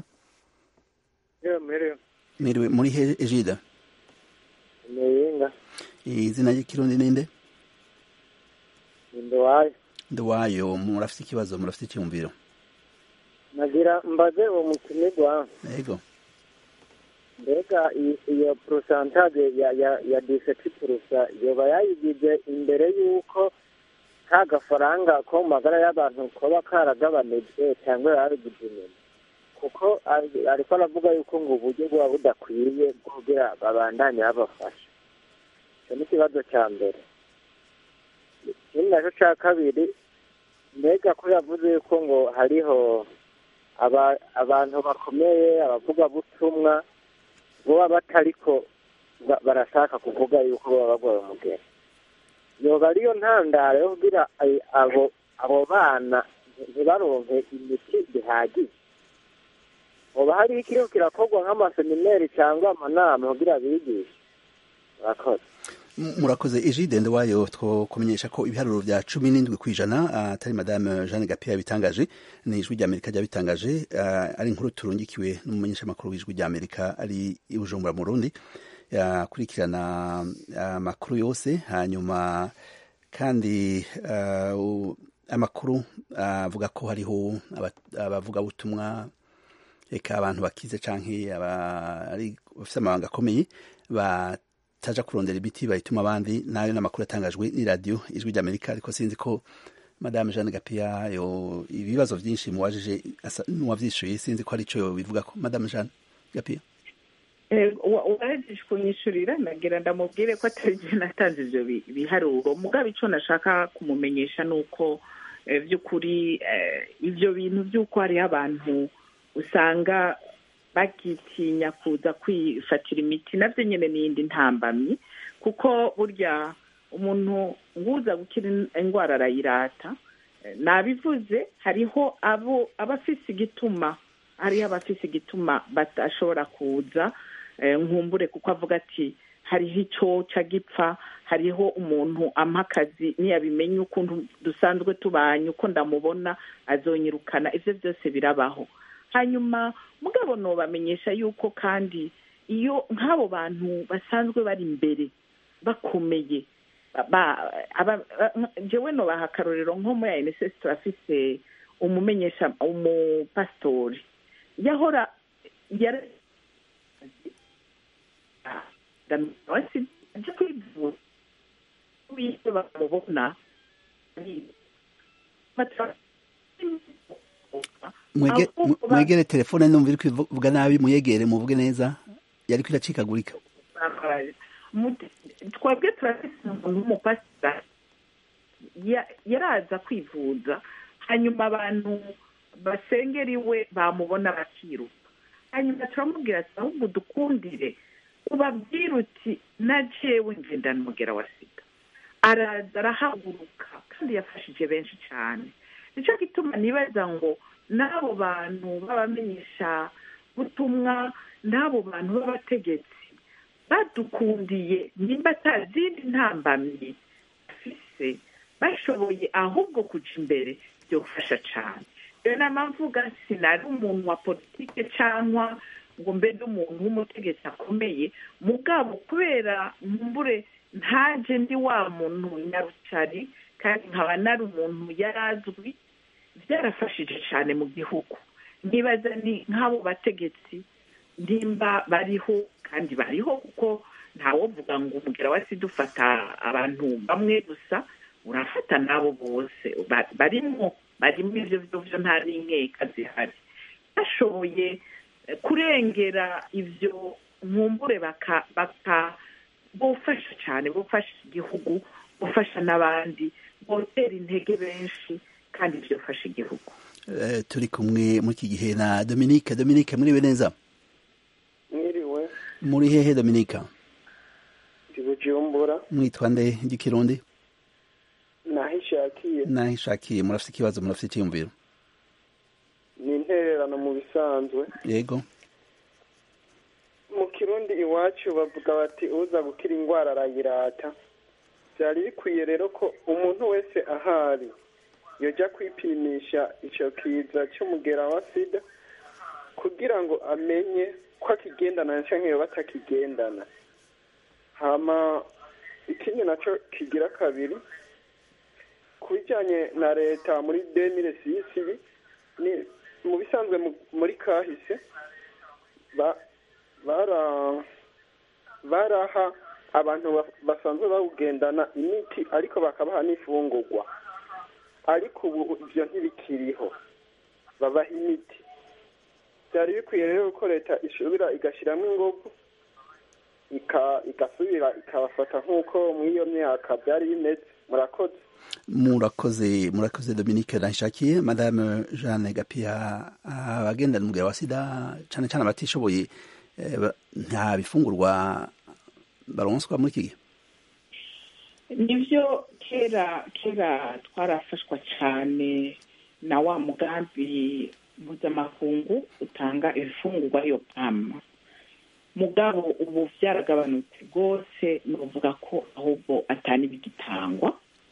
mwiriwe muri he egide muyinga izina ry'ikirundi ninde nduwayo nduwayo murafite ikibazo murafite icyumviro nagira mbaze uwo mutumirwa yego mbega iyo porosantaje ya ya ya diseti purusa yoba yayigize imbere y'uko nta gafaranga ko mu magara y'abantu koba karagabanijwe cyangwa yabigize inyuma kuko ariko aravuga yuko ngo uburyo buba budakwiye kugira babandanye babafasha icyo ni ikibazo cya mbere ikindi nacyo cya kabiri mbega ko yavuze yuko ngo hariho abantu bakomeye abavugabutumwa baba batariko barashaka kuvuga yuko baba barwaye umugeni yoba ariyo ntandaro yo kugira abo abo bana ntibaronke imiti bihagije hoba hariho ikiriho kirakorwa nk'amasemineri cyangwa amanama kugira bigishe murakoze murakoze ejide wayo twokumenyesha ko ibiharuro bya cumi n'indwi ku ijana atari madame jeanne gapiya yabitangaje ni ijwi ry'amerika ryabitangaje ari inkuru turungikiwe n'umumenyeshamakuru w'ijwi ry'amerika ari i bujumbura mu rundi yakurikirana amakuru yose hanyuma kandi amakuru avuga ko hariho abavugabutumwa reka abantu bakize cyangwa bafite amabanga akomeye bataja kurondera imiti bayituma abandi nayo n'amakuru atangajwe n'iradiyo ijwi ry'amerika ariko sinzi ko madame jeanne gapiya yo ibibazo byinshi muwajije n'uwabyishyuye sinzi ko ari cyo bivuga ko madame jeanne gapiya uwahejeje kunyishyurira nagira ndamubwire ko atari igihe natanze ibyo biharuro mugabo icyo nashaka kumumenyesha ni uko by'ukuri ibyo bintu by'uko hariho abantu usanga bagitinya kuza kwifatira imiti nabyo nyine n'iyindi ntambamyi kuko burya umuntu nguza gukira indwara arayirata nabivuze hariho abo abafise igituma hariho abafise igituma badashobora kuza nkumbure kuko avuga ati hariho icyo gipfa hariho umuntu ampa akazi ntiyabimenye ukuntu dusanzwe tubanye uko ndamubona azonyirukana ibyo byose birabaho hanyuma mugabo nubamenyesha yuko kandi iyo nk'abo bantu basanzwe bari imbere bakomeye njyewe nubaha akarorero nko muri ayinesesi turafise umumenyesha umupasitori yahora ajya kwivura iyo bamubona mwegere telefone numva iri kuvuga nabi muyegere muvuge neza yariko iracikagurika twebwe turafise umuntu w'umupasitari yaraza kwivuza hanyuma abantu basengera iwe bamubona bakiruka hanyuma turamubwira ati ahubwo dukundire ubabwire uti na jewe ngendana umugera wa sida araza arahaguruka kandi yafashije benshi cyane nicyo gituma nibaza ngo n'abo bantu b'abamenyesha butumwa n'abo bantu b'abategetsi badukundiye nimba atazindi ntambamyi bafise bashoboye ahubwo kuja imbere byofasha cyane rero nama mvuga sinari umuntu wa politike cyangwa ngo mbe n'umuntu w'umutegetsi akomeye mugabo kubera mbure ntaje ndi wa muntu nyarucari kandi nkaba nari umuntu yari azwi byarafashije cyane mu gihugu nibaza ni nk'abo bategetsi nimba bariho kandi bariho kuko ntawovuga ngo umugera wa sida ufata abantu bamwe gusa urafata n'abo bose barimo barimo ibyo byo nta n'inkeka zihari bashoboye kurengera ibyo nkumbure baka bufasha cyane bufasha igihugu bufasha n'abandi botera intege benshi kandi byofasha igihugu turi kumwe muri iki gihe na dominique dominique muriwe neza mwiriwe muri hehe dominique ndi bujumbura mwitwa nde igikirundi naho ishakiye naho ishakiye murafite ikibazo murafite icyiyumviro ni intererano mu bisanzwe yego mu kirundi iwacu bavuga bati uza gukira indwara arayirata byari bikwiye rero ko umuntu wese ahari yajya kwipimisha icyo kiza cy'umugera wa sida kugira ngo amenye ko akigendana cyangwa iyo batakigendana hama ikindi nacyo kigira kabiri ku bijyanye na leta muri demire sisi ni mu bisanzwe muri kahise baraha abantu basanzwe bawugendana imiti ariko bakabaha n'ifungurwa ariko ubu ibyo ntibikiriho babaha imiti byari bikwiye rero ko leta ishobora igashyiramo ingufu igasubira ikabafata nk'uko muri iyo myaka byari bimeze murakoze murakoze murakoze dominique nashakiye madame jeanne gapia abagendana umugera wa sida cyane cyane abatishoboye nta bifungurwa baronswa muri iki gihe nibyo kera kera twarafashwa cyane na wa mugambi mpuzamakungu utanga ibifungurwa yo pama mugabo ubu byaragabanutse rwose ni ukuvuga ko ahubwo atani bigitangwa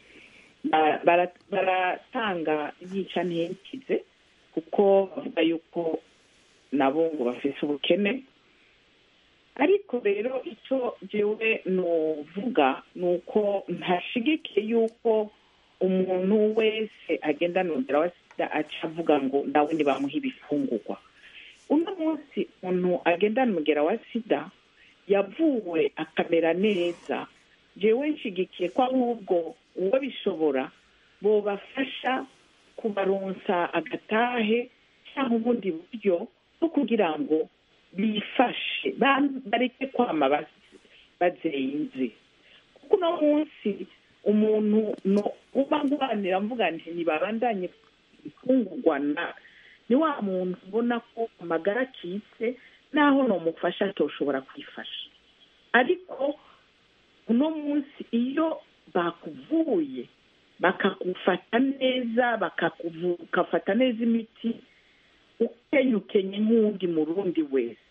baratanga yica ntikize kuko bavuga yuko nabo ngo bafite ubukene ariko rero icyo jewe nuvuga ni uko ntashigikiye yuko umuntu wese agenda nongera wa sida aca avuga ngo nawe ntibamuhe ibifungurwa uno munsi umuntu agenda umugera wa sida yavuwe akamera neza jewe nshigikiye ko ahubwo uwo bishobora bobafasha kubaronsa agatahe cyangwa ubundi buryo bwo kugira ngo bifashe bareke kwama bazenze kuko uno munsi umuntu uba ngwanira mvuga nti ntibabandanye ifungurwa na ni wa muntu ubona ko amagara akitse naho nomufasha atoshobora kwifasha ariko uno munsi iyo bakuvuye bakagufata neza bakagufata neza imiti ukenye ukenye nk'undi murundi wese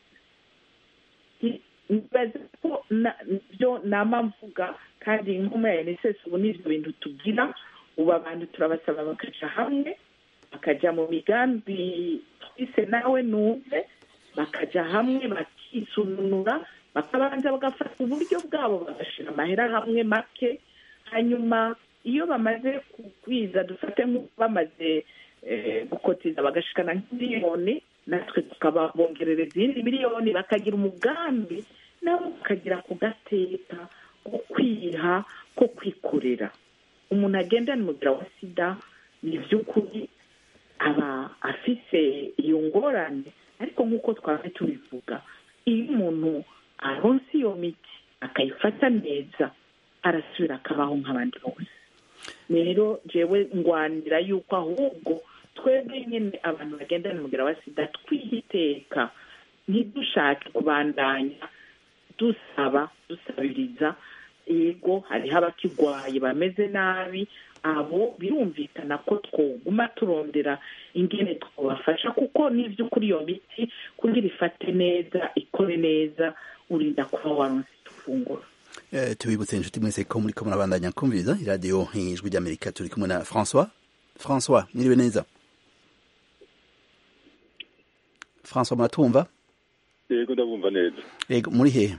nibaza ko byo nama mvuga kandi nk'umuya unicef ubu ni ibyo bintu tugira ubu abantu turabasaba bakaja hamwe bakajya mu migambi twise nawe numve bakajya hamwe bakisununura bakabanza bagafata uburyo bwabo bagashyira amahera hamwe make hanyuma iyo bamaze kugwiza dufate nk'uko bamaze gukotiza bagashikana nk'imiliyoni natwe tukababongerera izindi miliyoni bakagira umugambi nabo bakagira ku gateka ko kwiha ko kwikorera umuntu agendana umubiri wa sida ni iby'ukuri aba afise iyo ngorane ariko nk'uko twaba tubivuga iyo umuntu aronse iyo miti akayifata neza arasubira akabaho nk'abandi bose rero jewe ngwanira yuko ahubwo twebwe nyine abantu bagendana umubwira wa sida twiha iteka ntidushake kubandanya dusaba dusabiriza yego hariho abakigwaye bameze nabi abo birumvikana ko twoguma turondera ingene twabafasha kuko n'iby'ukuri iyo miti kugira ifate neza ikore neza urinda kuba waronse ifunguro tubibutse inshuti mwese ko muri ko murabandanya kumviriza iradiyo ijwi ry'amerika turi kumwe na francois francois mwiriwe neza francois muratumva yego ndabumva neza yego muri hehe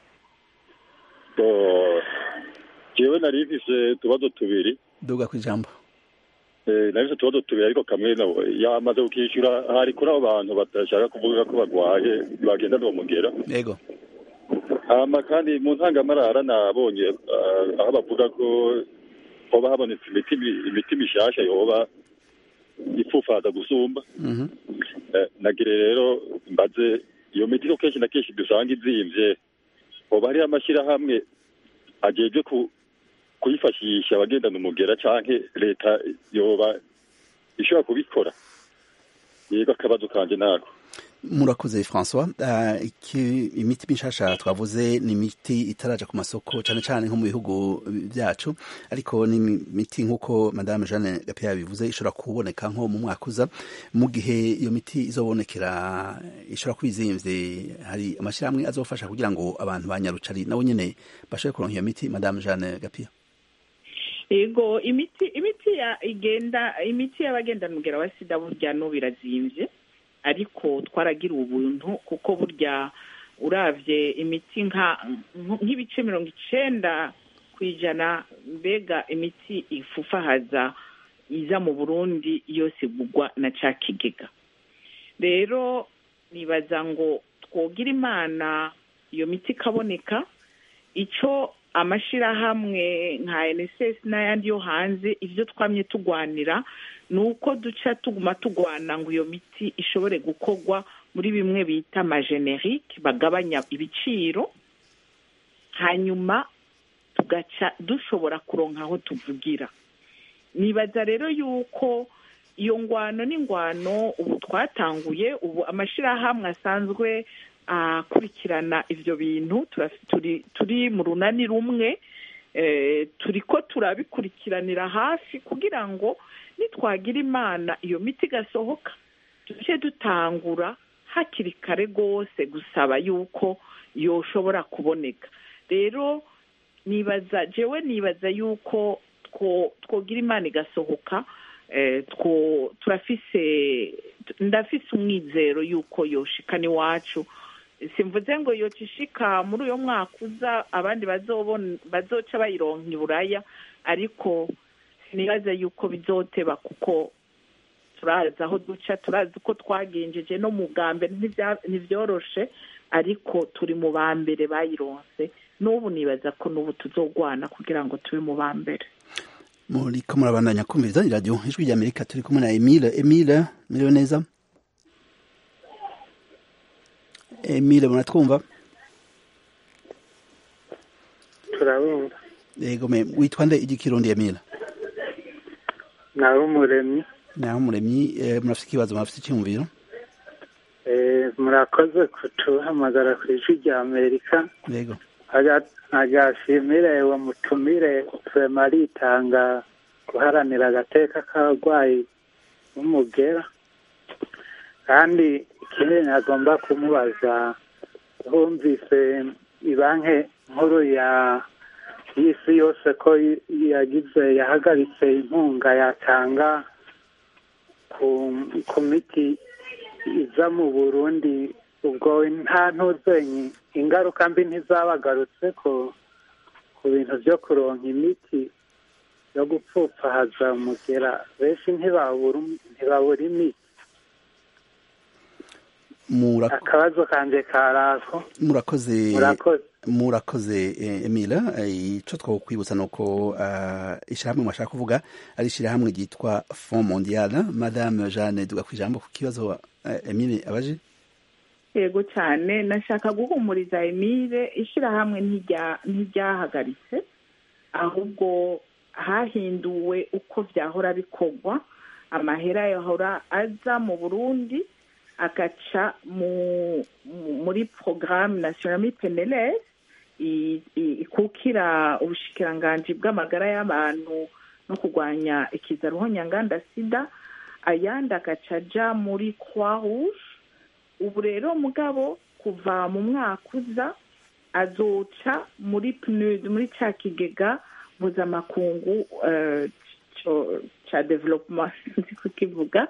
jewe nari mfise utubazo tubiri duga ku ijambo nari mfise utubazo tubiri ariko kamwe yamaze kukishyura hari kuri abo bantu badashaka kuvuga ko bagwaye bagenda n'umugera yego hama kandi mu ntangamarara nabonye aho bavuga ko hoba habonetse imiti imiti mishasha yoba ipfufaza gusumba nagire rero mbaze iyo miti ko kenshi na kenshi dusanga izimvye hoba hariho amashyirahamwe ajejwe kuyifashisha abagendana umugera canke leta yoba ishobora kubikora yego akabazo kanje nako murakoze francois imiti mishasha twavuze ni imiti itaraja ku masoko cyane cyane nko mu bihugu byacu ariko ni imiti nk'uko madame jeanne gapia yabivuze ishobora kuboneka nko mu mwaka uza mu gihe iyo miti izobonekera ishobora kuba izimvye hari amashyirahamwe azofasha kugira ngo abantu ba nyarucari nabo nyene bashobore kuronka iyo miti madame jeanne gapia yego imiti imiti ya igenda imiti y'abagendana umugera wa sida burya no birazimvye ariko twaragira ubuntu kuko burya uravye imiti nk'ibice mirongo icenda ku ijana mbega imiti ifufahaza iza mu burundi yose igugwa na ca kigega rero nibaza ngo twogira imana iyo miti ikaboneka ico amashirahamwe nka nss n'ayandi yo hanze ivyo twamye tugwanira ni uko duca tuguma tugwana ngo iyo miti ishobore gukorwa muri bimwe bita amajenerike bagabanya ibiciro hanyuma tugaca dushobora kuronka aho tuvugira nibaza rero yuko iyo ngwano n'ingwano ubu twatanguye ubu amashyirahamwe asanzwe akurikirana ibyo bintu turi mu runani rumwe turi ko turabikurikiranira hafi kugira ngo nitwagira imana iyo miti igasohoka tujye dutangura hakiri kare rwose gusaba yuko yoshobora kuboneka rero nibaza jewe nibaza yuko twogira imana igasohoka turafise ndafise umwizero yuko yoshikana iwacu simvuze ngo yocishika muri uyo mwaka uza abandi bazoca bayironka iburaya ariko sinibaza yuko bizoteba kuko turazi aho duca turazi uko twagenjeje no mu bwa mbere ntibyoroshe ariko turi mu ba mbere bayironse n'ubu nibaza ko n'ubu tuzogwana kugira ngo tube mu ba mbere muri ko murabandanya kumviriza iradiyo ijwi rya amerika turi kumwe na emile emile muriwe neza emile muratwumva turabumva yego me witwa nde igikirundi emile nawe umuremyi naho umuremyi murafite ikibazo murafite icyumviro murakoze kutuhamagara ku ijwi rya amerika yego agashimire uwo mutumire turema aritanga guharanira agateka k'abarwayi b'umugera kandi ikindi nagomba kumubaza humvise ibanki nkuru ya y'isi yose ko yagize yahagaritse inkunga yatanga ku miti iza mu burundi ubwo nta ntuzenyi ingaruka mbi ntizabagarutse ku ku bintu byo kuronka imiti yo gupfupfahaza umugera benshi ntibabura imiti akabazo kanjye karako murakoze murakoze murakoze emile icyo twakwibutsa ni uko ishyirahamwe mwashaka kuvuga ari ishyirahamwe ryitwa fond mondial madame jeanne duga ku ijambo ku kibazo emile abaje yego cyane nashaka guhumuriza emile ishyirahamwe ntiryahagaritse ahubwo hahinduwe uko byahora bikorwa amahera yahora aza mu burundi agaca muri porogaramu nasiyonali penelesi ikukira ubushikiranganji bw'amagara y'abantu no kurwanya ikizaruho nyanganda sida ayandi agaca ajya muri croix rouge ubu rero mugabo kuva mu mwaka uza azoca muri pnud muri cya kigega mpuzamakungu cya development nzi kukivuga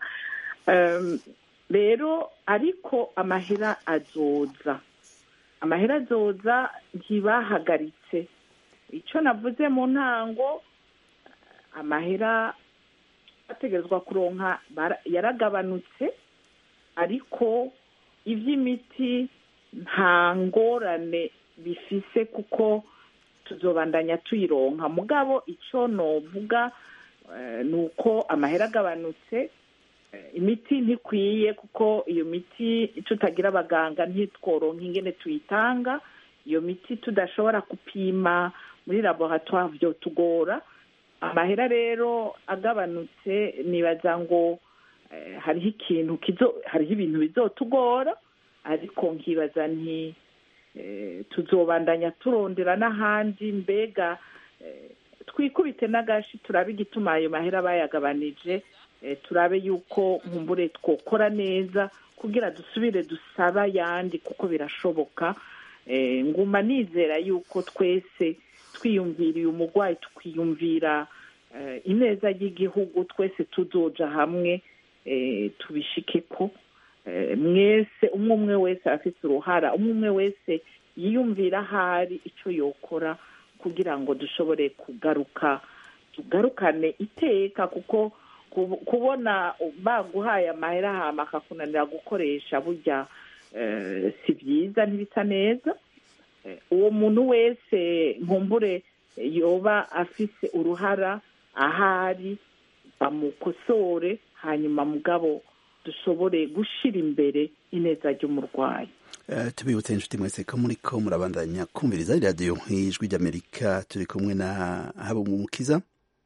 rero ariko amahera azoza amahera azoza ntibahagaritse icyo navuze mu ntango amahera ategerezwa kuronka yaragabanutse ariko iby'imiti nta ngorane bifise kuko tuzobandanya tuyironka mugabo icyo novuga ni uko amahera agabanutse imiti ntikwiye kuko iyo miti tutagira abaganga ntitworonke ingene tuyitanga iyo miti tudashobora gupima muri laboratoire byo tugora amahera rero agabanutse nibaza ngo hariho ikintu hariho ibintu bizotugora ariko nkibaza nti tuzobandanya turondera n'ahandi mbega twikubite n'agashi turabe igituma ayo mahera bayagabanije turabe yuko nkumbure twokora neza kugira dusubire dusaba ayandi kuko birashoboka nguma nizera yuko twese twiyumviriye umurwayi tukiyumvira ineza y'igihugu twese tuzoja hamwe tubishike ko mwese umwe umwe wese afite uruhara umwe umwe wese yiyumvira ahari icyo yokora kugira ngo dushobore kugaruka tugarukane iteka kuko kubona baguhaye amahera hama akakunanira gukoresha burya si byiza ntibisa neza uwo muntu wese nkumbure yoba afise uruhara ahari bamukosore hanyuma mugabo dushobore gushyira imbere ineza ry'umurwayi tubibutse inshuti mwese ko muri ko murabandanya kumviriza radiyo nk'ijwi ry'amerika turi kumwe na habumukiza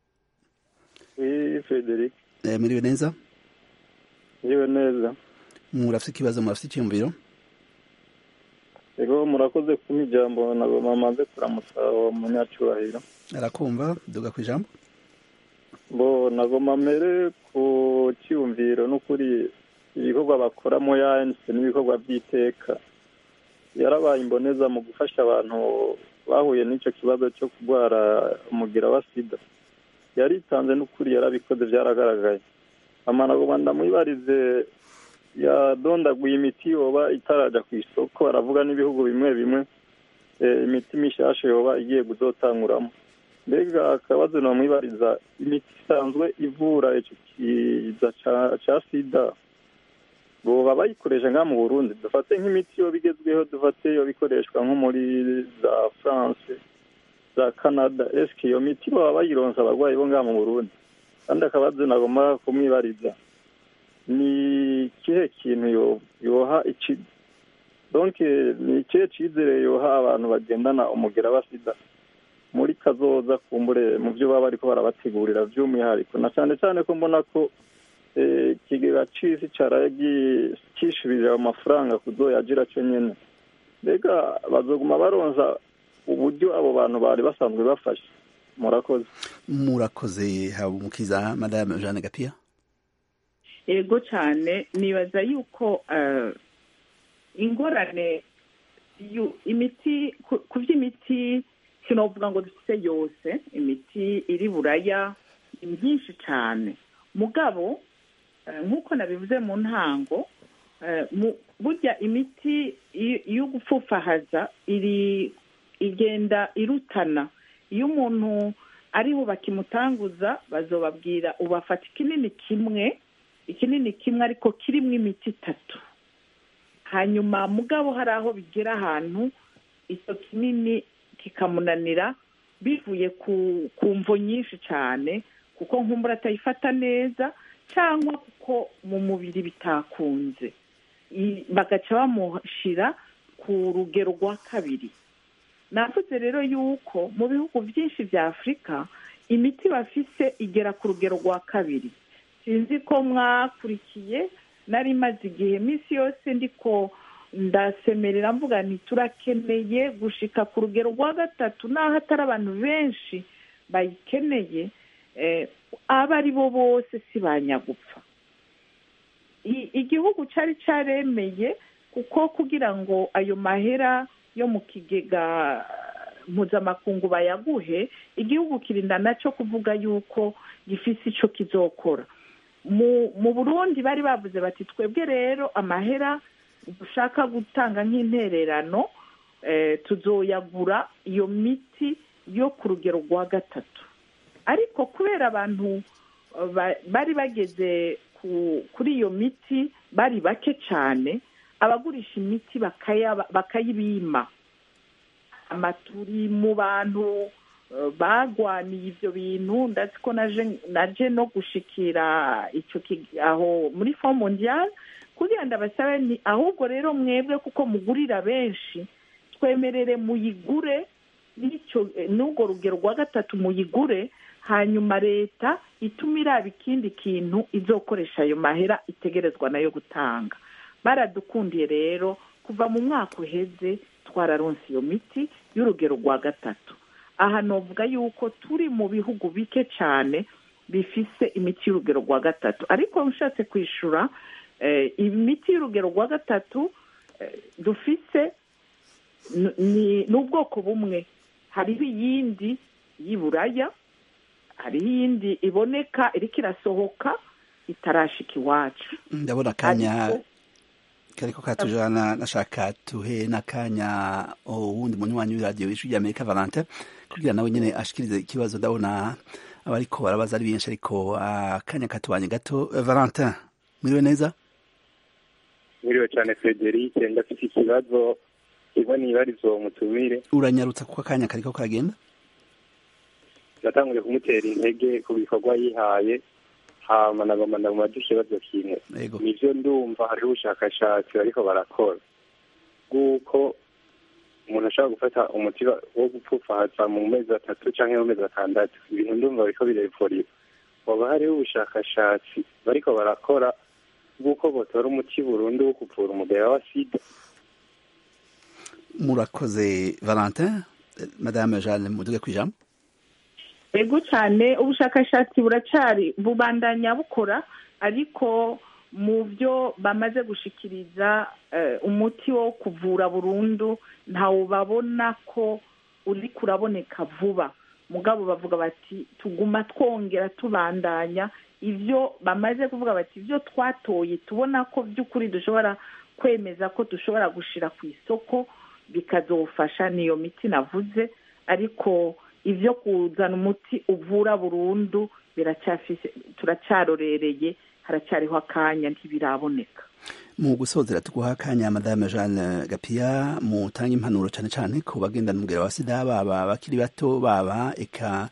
frederic muriwe neza muriwe neza murafite ikibazo murafite icyumviro rero murakoze kumpa ijambo ntabwo mamaze kuramutsa uwo munyacyubahiro arakumva duga ku ijambo bo nagoma mbere ku cyiyumviro n'ukuri ibikorwa bakoramo yanse n'ibikorwa by'iteka yarabaye imboneza mu gufasha abantu bahuye n'icyo kibazo cyo kurwara umugira wa sida yaritanze n'ukuri yarabikoze byaragaragaye amanagoma ndamwibarize yadondaguye imiti yoba itarajya ku isoko aravuga n'ibihugu bimwe bimwe imiti mishasha yoba igiye kuzotanguramo mbega akabazo namwibariza imiti isanzwe ivura icyo kiza cya sida boba bayikoresha nka mu burundi dufate nk'imiti yo bigezweho dufate yo bikoreshwa nko muri za france za canada esike iyo miti baba bayironsa abarwayi bo ngaha mu burundi kandi akabazo nagomba kumwibariza ni ikihe kintu yoha iki donke ni ikihe cyizere yoha abantu bagendana umugera wa sida muri kazoza kumbure mu byo baba bariko barabategurira by'umwihariko na cyane cyane ko mbona ko ikigega c'isi caraye kishubije ayo mafaranga kuzoyagira cyo nyene mbega bazoguma baronza uburyo abo bantu bari basanzwe bafashe murakoze murakoze habumukiza madame jeanne gapia yego cyane nibaza yuko ingorane imiti ku by'imiti sinovuga ngo dufite yose imiti iri buraya ni myinshi cyane mugabo nk'uko nabivuze mu ntango burya imiti yo gupfufahaza iri igenda irutana iyo umuntu ariho bakimutanguza bazobabwira ubafata ikinini kimwe ikinini kimwe ariko kirimo imiti itatu hanyuma mugabo hari aho bigera ahantu icyo kinini kikamunanira bivuye ku mvo nyinshi cyane kuko nkumbura atayifata neza cyangwa kuko mu mubiri bitakunze bagaca bamushyira ku rugero rwa kabiri navuze rero yuko mu bihugu byinshi bya afurika imiti bafise igera ku rugero rwa kabiri sinzi ko mwakurikiye nari maze igihe iminsi yose ndiko ndasemerera mvuga nti turakeneye gushika ku rugero rwa gatatu n'aho atari abantu benshi bayikeneye abo ari bo bose si banyagupfa igihugu cyari cyaremeye kuko kugira ngo ayo mahera yo mu kigega mpuzamakungu bayaguhe igihugu kirinda nacyo kuvuga yuko gifise icyo kizokora mu burundi bari bavuze bati twebwe rero amahera dushaka gutanga nk'intererano tuzoyagura iyo miti yo ku rugero rwa gatatu ariko kubera abantu bari bageze kuri iyo miti bari bake cyane abagurisha imiti bakayibima amaturi mu bantu bagwaniye ibyo bintu ndazi ko naje no gushikira icyo aho muri fo mondiyari kugira ngo abasabe ni ahubwo rero mwebwe kuko mugurira benshi twemerere muyigure n'urwo rugero rwa gatatu muyigure hanyuma leta ituma iraba ikindi kintu izokoresha ayo mahera itegerezwa nayo gutanga baradukundiye rero kuva mu mwaka uheze twararonse iyo miti y'urugero rwa gatatu aha novuga yuko turi mu bihugu bike cyane bifise imiti y'urugero rwa gatatu ariko ushatse kwishyura imiti y'urugero rwa gatatu dufise ni ubwoko bumwe hariho iyindi y'iburaya hariho iyindi iboneka iriko irasohoka itarashika iwacu ndabona akanya kariko katujana nashaka tuhe n'akanya uwundi munywanyi w'iradiyo w'ijwi ry'amerika valentin kugira nawe nyene ashikirize ikibazo ndabona abariko barabaza ari benshi ariko akanya katubanye gato valentin mwiriwe neza mwiriwe cyane frederic ndafite ikibazo kimwe nibarizo mutumire uranyarutsa kuko akanya kariko karagenda natanguye kumutera intege ku bikorwa yihaye hama nagomba ndamubaza ikibazo kimwe nivyo ndumva hariho ubushakashatsi bariko barakora bw'uko umuntu ashobora gufata umuti wo gupfufaza mu mezi atatu canke mu mezi atandatu ibintu ndumva bariko birevuriwa hoba hariho ubushakashatsi bariko barakora bw'uko botora umuti burundu wo kuvura umugera wa sida murakoze valentin madame jeanne muduge kw'ijambo ego cyane ubushakashatsi buracari bubandanya bukora ariko mu byo bamaze gushikiriza umuti wo kuvura burundu ntawubabona ko uri kuraboneka vuba mugabo bavuga bati tuguma twongera tubandanya ibyo bamaze kuvuga bati ibyo twatoye tubona ko by'ukuri dushobora kwemeza ko dushobora gushyira ku isoko bikazofasha niyo miti navuze ariko ibyo kuzana umuti uvura burundu turacyarorereye haracyariho akanya ntibiraboneka mu gusozera tuguha akanya madame jeanne gapiya mutanga impanuro cyane cyane ku bagendana umubwira wa sida baba bakiri bato baba eka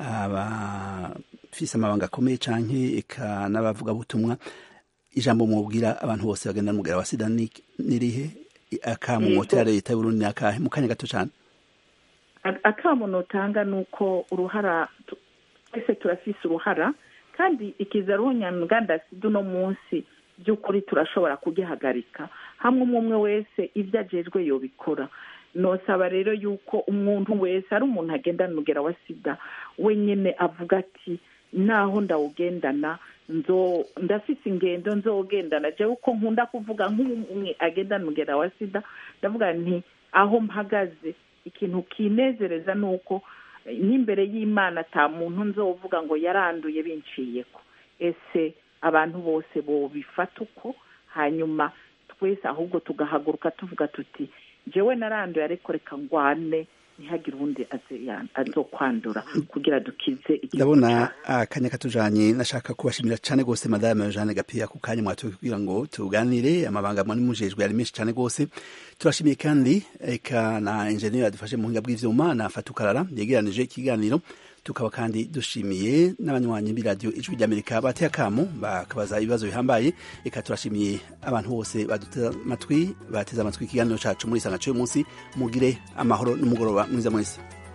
abafise amabanga akomeye canke eka n'abavugabutumwa ijambo mubwira abantu bose bagendana umubwira wa sida nirihe akamumotera leta y'uburundi ni akahe mu kanya gato cyane akamuntu utanga ni uko uruhara twese turafise uruhara kandi ikizaruhu nyamuganda sida uno munsi by'ukuri turashobora kugihagarika hamwe umwe umwe wese ibyo agejwe yobikora nosaba rero yuko umuntu wese ari umuntu agendana umugera wa sida wenyine avuga ati naho ndawugendana ndafise ingendo nzogendana jewe uko nkunda kuvuga nk'umwe agendana umugera wa sida ndavuga nti aho mpagaze ikintu kinezereza ni uko n'imbere y'imana ata muntu nzovuga ngo yaranduye binciyeko ese abantu bose bobifata uko hanyuma twese ahubwo tugahaguruka tuvuga tuti jewe naranduye ariko reka ngwane ntihagire uwundi azokwandura kugira dukize ndabona akanya katujanye nashaka kubashimira cane gose madame Jeanne Gapiya ku kanya mwatoye kugira ngo tuganire amabanga mwari mujejwe yari menshi cane gose turashimiye kandi eka na engineer adufashe mu buhinga bw'ivyuma na Fatukarara yegeranije ikiganiro tukaba kandi dushimiye n'abanywanyi b'iradiyo ijwi ry'amerika bateye akamu bakabaza ibibazo bihambaye reka turashimiye abantu bose baduteze amatwi bateze amatwi ikiganiro cacu muri isanga c'uyu munsi mugire amahoro n'umugoroba mwiza mwese